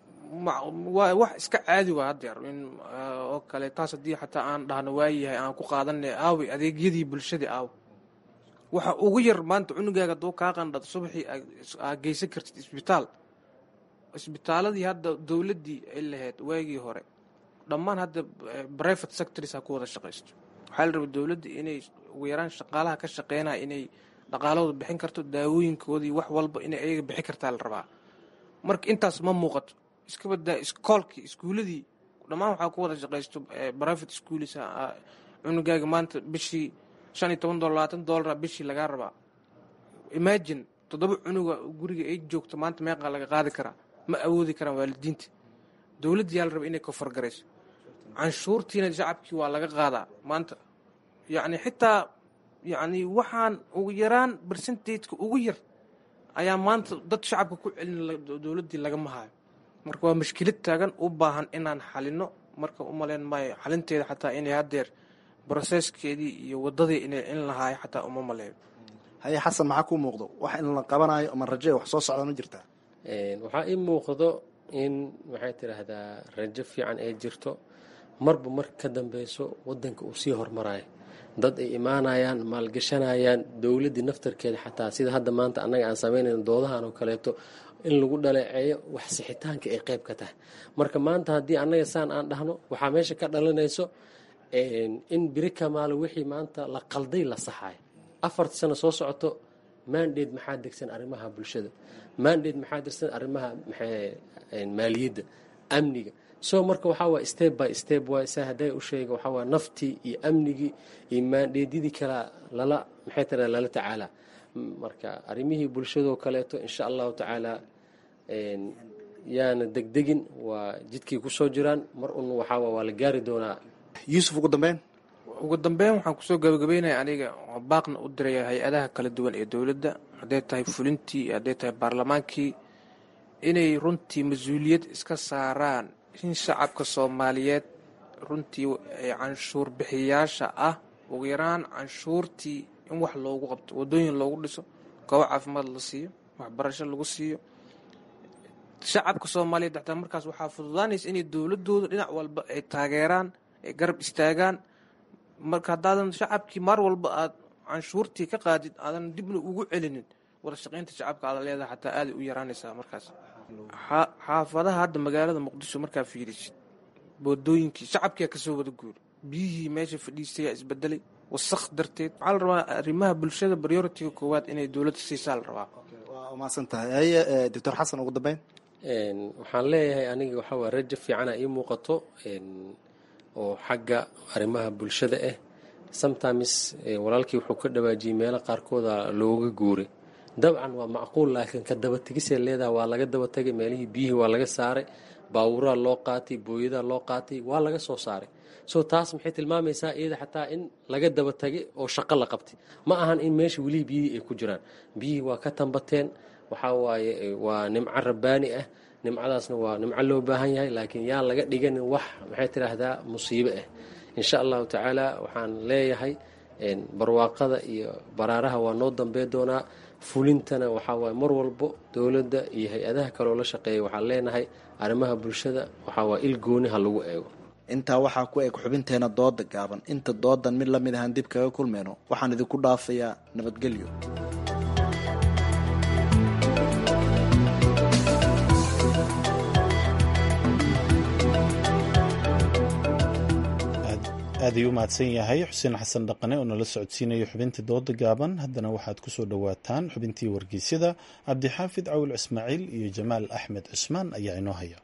Speaker 15: waa wax iska caadi waa haddeer in oo kale taas haddii xataa aan dhahno waayahay aan ku qaadanay aawi adeegyadii bulshadii aaw waxa ugu yar maanta cunugaaga duu kaa qandhad subaxii aa geysan kartid isbitaal isbitaaladii hadda dowladdii ay lahayd waagii hore dhammaan hadda private sectors ha ku wada shaqaysto waxaa la rabay dowladda inay ugu yaraan shaqaalaha ka shaqeynaya inay dhaqaalahooda bixin karto daawooyinkoodii wax walba inay ayaga bixin kartaa la rabaa marka intaas ma muuqato iska badaa iskoolkii iskuuladii dhammaan waxaa ku wada shaqaysto private schools cunugaaga maanta bishii shan iyo toban dolar labaatan dolara bishii lagaa rabaa imagine toddoba cunuga guriga ay joogto maanta meeqaa laga qaadi karaa ma awoodi karaan waalidiinta dowladda yaa la raba inay kofargarayso canshuurtiina shacabkii waa laga qaadaa maanta yacni xitaa yacni waxaan ugu yaraan bersentateka ugu yar ayaa maanta dad shacabka ku celin dowladdii lagama hayo marka waa mashkilad taagan u baahan inaan xalino marka u malayn maayo xalinteeda xataa inay haddeer broseskeedii iyo waddadii inay in lahaayo xataa uma maleeyo
Speaker 14: haye xasan maxaa kuu muuqdo wax in la qabanayo ama raje wax soo socda ma jirtaa
Speaker 16: waxaa ii muuqdo in maxay tidhaahdaa rajo fiican ay jirto marba marka ka dambeyso wadanka uu sii hormarayo dad ay imaanayaan maalgashanayaan dowladdii naftarkeeda xataa sida hadda maanta annaga aan samaynayn doodahan oo kaleeto in lagu dhaleeceeyo wax sixitaanka ay qayb ka tahay marka maanta haddii annaga saan aan dhahno waxaa meesha ka dhalanayso in biri kamaalo wixii maanta la qalday la saxayo afarta sano soo socoto mandate maxaa degsan arrimaha bulshada mandate maxaa degsan arrimaha maaliyadda amniga so marka waxaa waay step by step waay saa hadday u sheega waxaa waay naftii iyo amnigii iyo maandheedyadii kala lala maxay tira lala tacaala marka arrimihii bulshadoo kaleeto insha allahu tacaala yaana degdegin waa jidkay kusoo jiraan mar un waxaa waa la gaari doonaa
Speaker 14: yuusuf ugu dambeyn
Speaker 15: ugu dambeyn waxaan kusoo gabagabeynaya aniga baaqna u diraya hay-adaha kala duwan ee dowladda hadday tahay fulintii iyo hadday tahay baarlamaankii inay runtii mas-uuliyad iska saaraan in shacabka soomaaliyeed runtii ee canshuur bixiyaasha ah ugu yaraan canshuurtii in wax loogu qabto waddooyin loogu dhiso goobo caafimaad la siiyo waxbarasho lagu siiyo shacabka soomaaliyeed xataa markaas waxaa fududaanaysa inay dowladooda dhinac walba ay taageeraan ay garab istaagaan marka haddaadan shacabkii maar walba aad canshuurtii ka qaadid aadan dibna ugu celinin wada shaqaynta shacabka aada leedahay xataa aaday u yaraanaysaa markaas xaafadaha hadda magaalada muqdisho markaa fiirisid boodooyinkii shacabkia kasoo wada guuri biyihii meesha fadhiistayaa isbedelay wasaq darteed waxaa la rabaa arrimaha bulshada prioritiga koowaad inay dowladda siisaa la rabaa
Speaker 14: waa umaasan tahay haye doctor xasan ugu dambeyn
Speaker 16: waxaan leeyahay aniga waxaa waa rajo fiicana ii muuqato oo xagga arrimaha bulshada ah sometimes walaalkii wuxuu ka dhawaajiyey meelo qaarkooda looga guuray dabcan waa macquul laakiin ka dabategisee leedaha waa laga dabatagay meelihii biyihii waa laga saaray baawuraa loo qaatay booyadaa loo qaatay waa laga soo saaray so taas maxay tilmaamaysaa iyada xataa in laga dabatagay oo shaqo la qabtay ma ahan in meesha welihii biyihii ay ku jiraan biyihii waa ka tambateen waxaa waaye waa nimco rabbaani ah nimcadaasna waa nimco loo baahan yahay laakiin yaan laga dhiganin wax maxay tidhaahdaa musiibo ah insha allahu tacaala waxaan leeyahay barwaaqada iyo baraaraha waa noo dambey doonaa fulintana waxaa waaye mar walbo dowladda iyo hay-adaha kaleoo la shaqeeya waxaan leenahay arrimaha bulshada waxaa waa il gooni ha lagu eego
Speaker 14: intaa waxaa ku eg xubinteena dooda gaaban inta doodan mid lamid ahaan dib kaga kulmayno waxaan idinku dhaafayaa nabadgelyo
Speaker 1: aad ayuu u mahadsan yahay xuseen xasan dhaqane oo nala socodsiinayo xubintii dooda gaaban haddana waxaad ku soo dhowaataan xubintii wargeysyada cabdixaafid cawil ismaaciil iyo jamaal axmed cusmaan ayaa inoo haya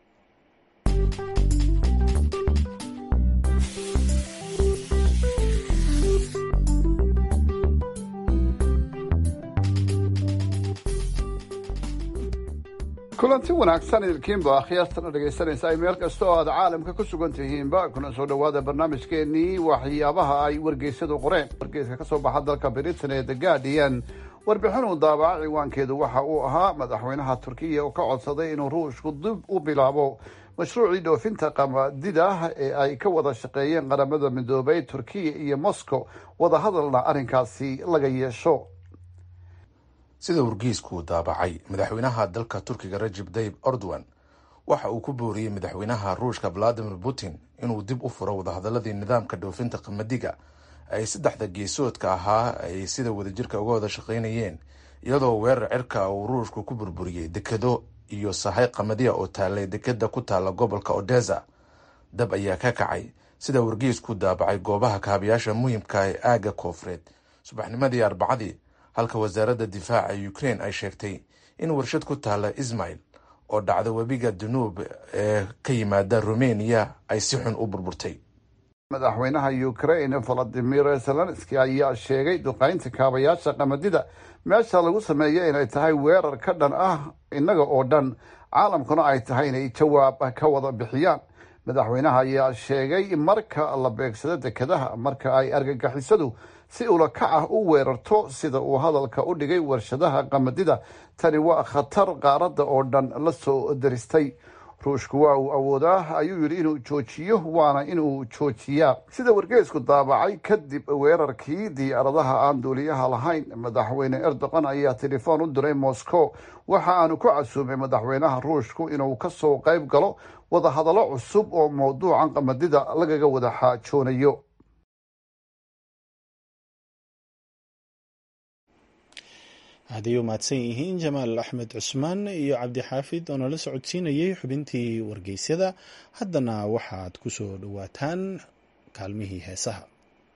Speaker 17: kulanti wanaagsan idinkiinba akhyaartana dhegaysanaysa ay meel kasta oo aad caalamka ku sugan tihiinba kuna soo dhowaada barnaamijkeenii waxyaabaha ay wargeysadu qoreen wargeyska ka soo baxa dalka britain ee the guardian warbixin uu daabaca ciwaankeedu waxa uu ahaa madaxweynaha turkiya oo ka codsaday inuu ruushku dib u bilaabo mashruucii dhoofinta qamadida ee ay ka wada shaqeeyeen qaramada midoobay turkiya iyo moscow wadahadalna arrinkaasi laga yeesho
Speaker 18: sida wargeysku daabacay madaxweynaha dalka turkiga rajib tayib erdogan waxa uu ku booriyey madaxweynaha ruushka valadimir putin inuu dib u furo wadahadaladii nidaamka dhoofinta qamadiga ay saddexda geesoodka ahaa ay sida wadajirka uga wada shaqaynayeen iyadoo weerar cirka uu ruushku ku burburiyey dekado iyo sahay qamadiya oo taallay dekada ku taalla gobolka odesa dab ayaa ka kacay sida wargeysku daabacay goobaha kaabayaasha muhimka ee aagga koofureed subaxnimadii arbacadii halka wasaaradda difaaca ukraine ay sheegtay in warshad ku taalla ismail oo dhacda webiga danuub ee ka yimaada rumeniya ay si xun u burburtay
Speaker 17: madaxweynaha ukraine valadimir zelenski ayaa sheegay duqaynta kaabayaasha qamadida meesha lagu sameeya inay tahay weerar ka dhan ah innaga oo dhan caalamkuna ay tahay inay jawaab ka wada bixiyaan madaxweynaha ayaa sheegay marka la beegsado dekedaha marka ay argagixisadu si ulakac ah u weerarto sida uu hadalka u dhigay warshadaha qamadida tani waa khatar qaaradda oo dhan la soo daristay ruushku waa uu awoodaa ayuu yidhi inuu joojiyo waana inuu joojiyaa sida wargeysku daabacay kadib weerarkii diyaaradaha aan duuliyaha lahayn madaxweyne erdogan ayaa telefoon u diray moscow waxa aanu ku casuumay madaxweynaha ruushku inuu kasoo qayb galo wadahadallo cusub oo mawduucan qamadida lagaga wada xaajoonayo
Speaker 1: hadday u mahadsan yihiin jamaal axmed cusmaan iyo cabdixaafid oo nala socodsiinayay xubintii wargeysyada haddana waxaad ku soo dhowaataan kaalmihii heesaha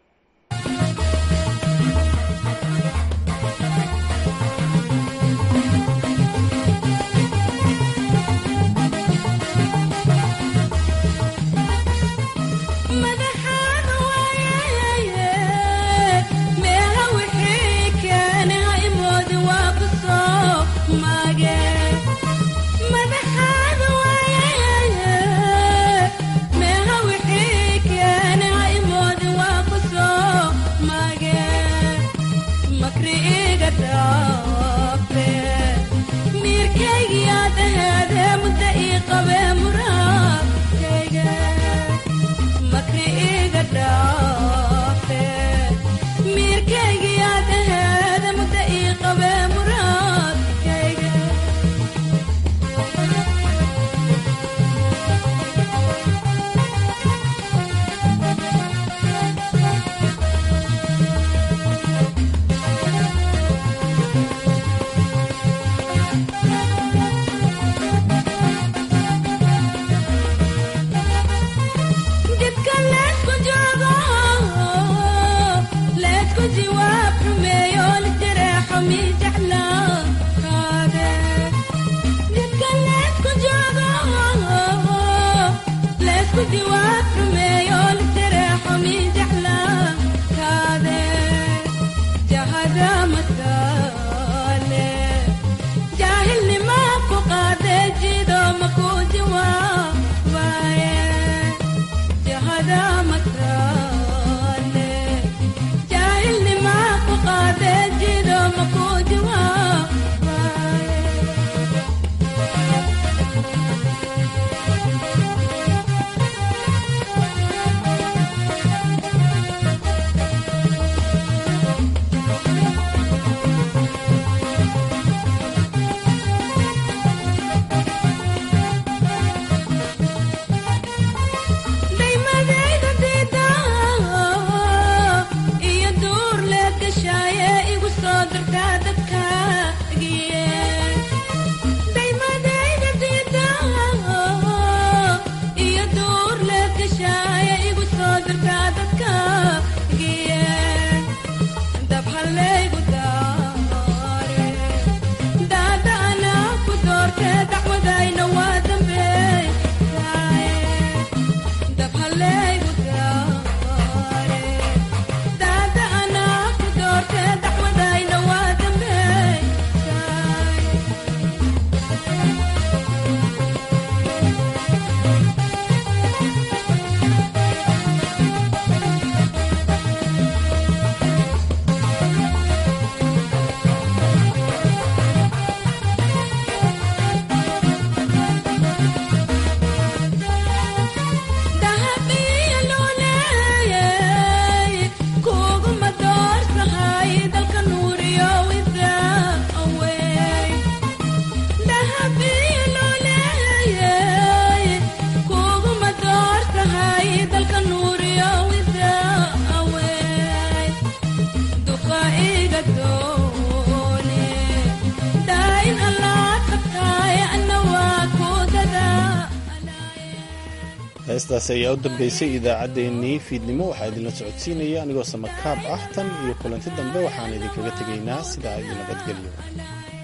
Speaker 1: heestaas ayaa u dambeysay idaacaddeenii fiidnimo waxaa idinla socodsiinaya anigoo samakaab ah tan iyo kulanti dambe waxaan idinkaga tegaynaa sidaa iyo nabadgelyo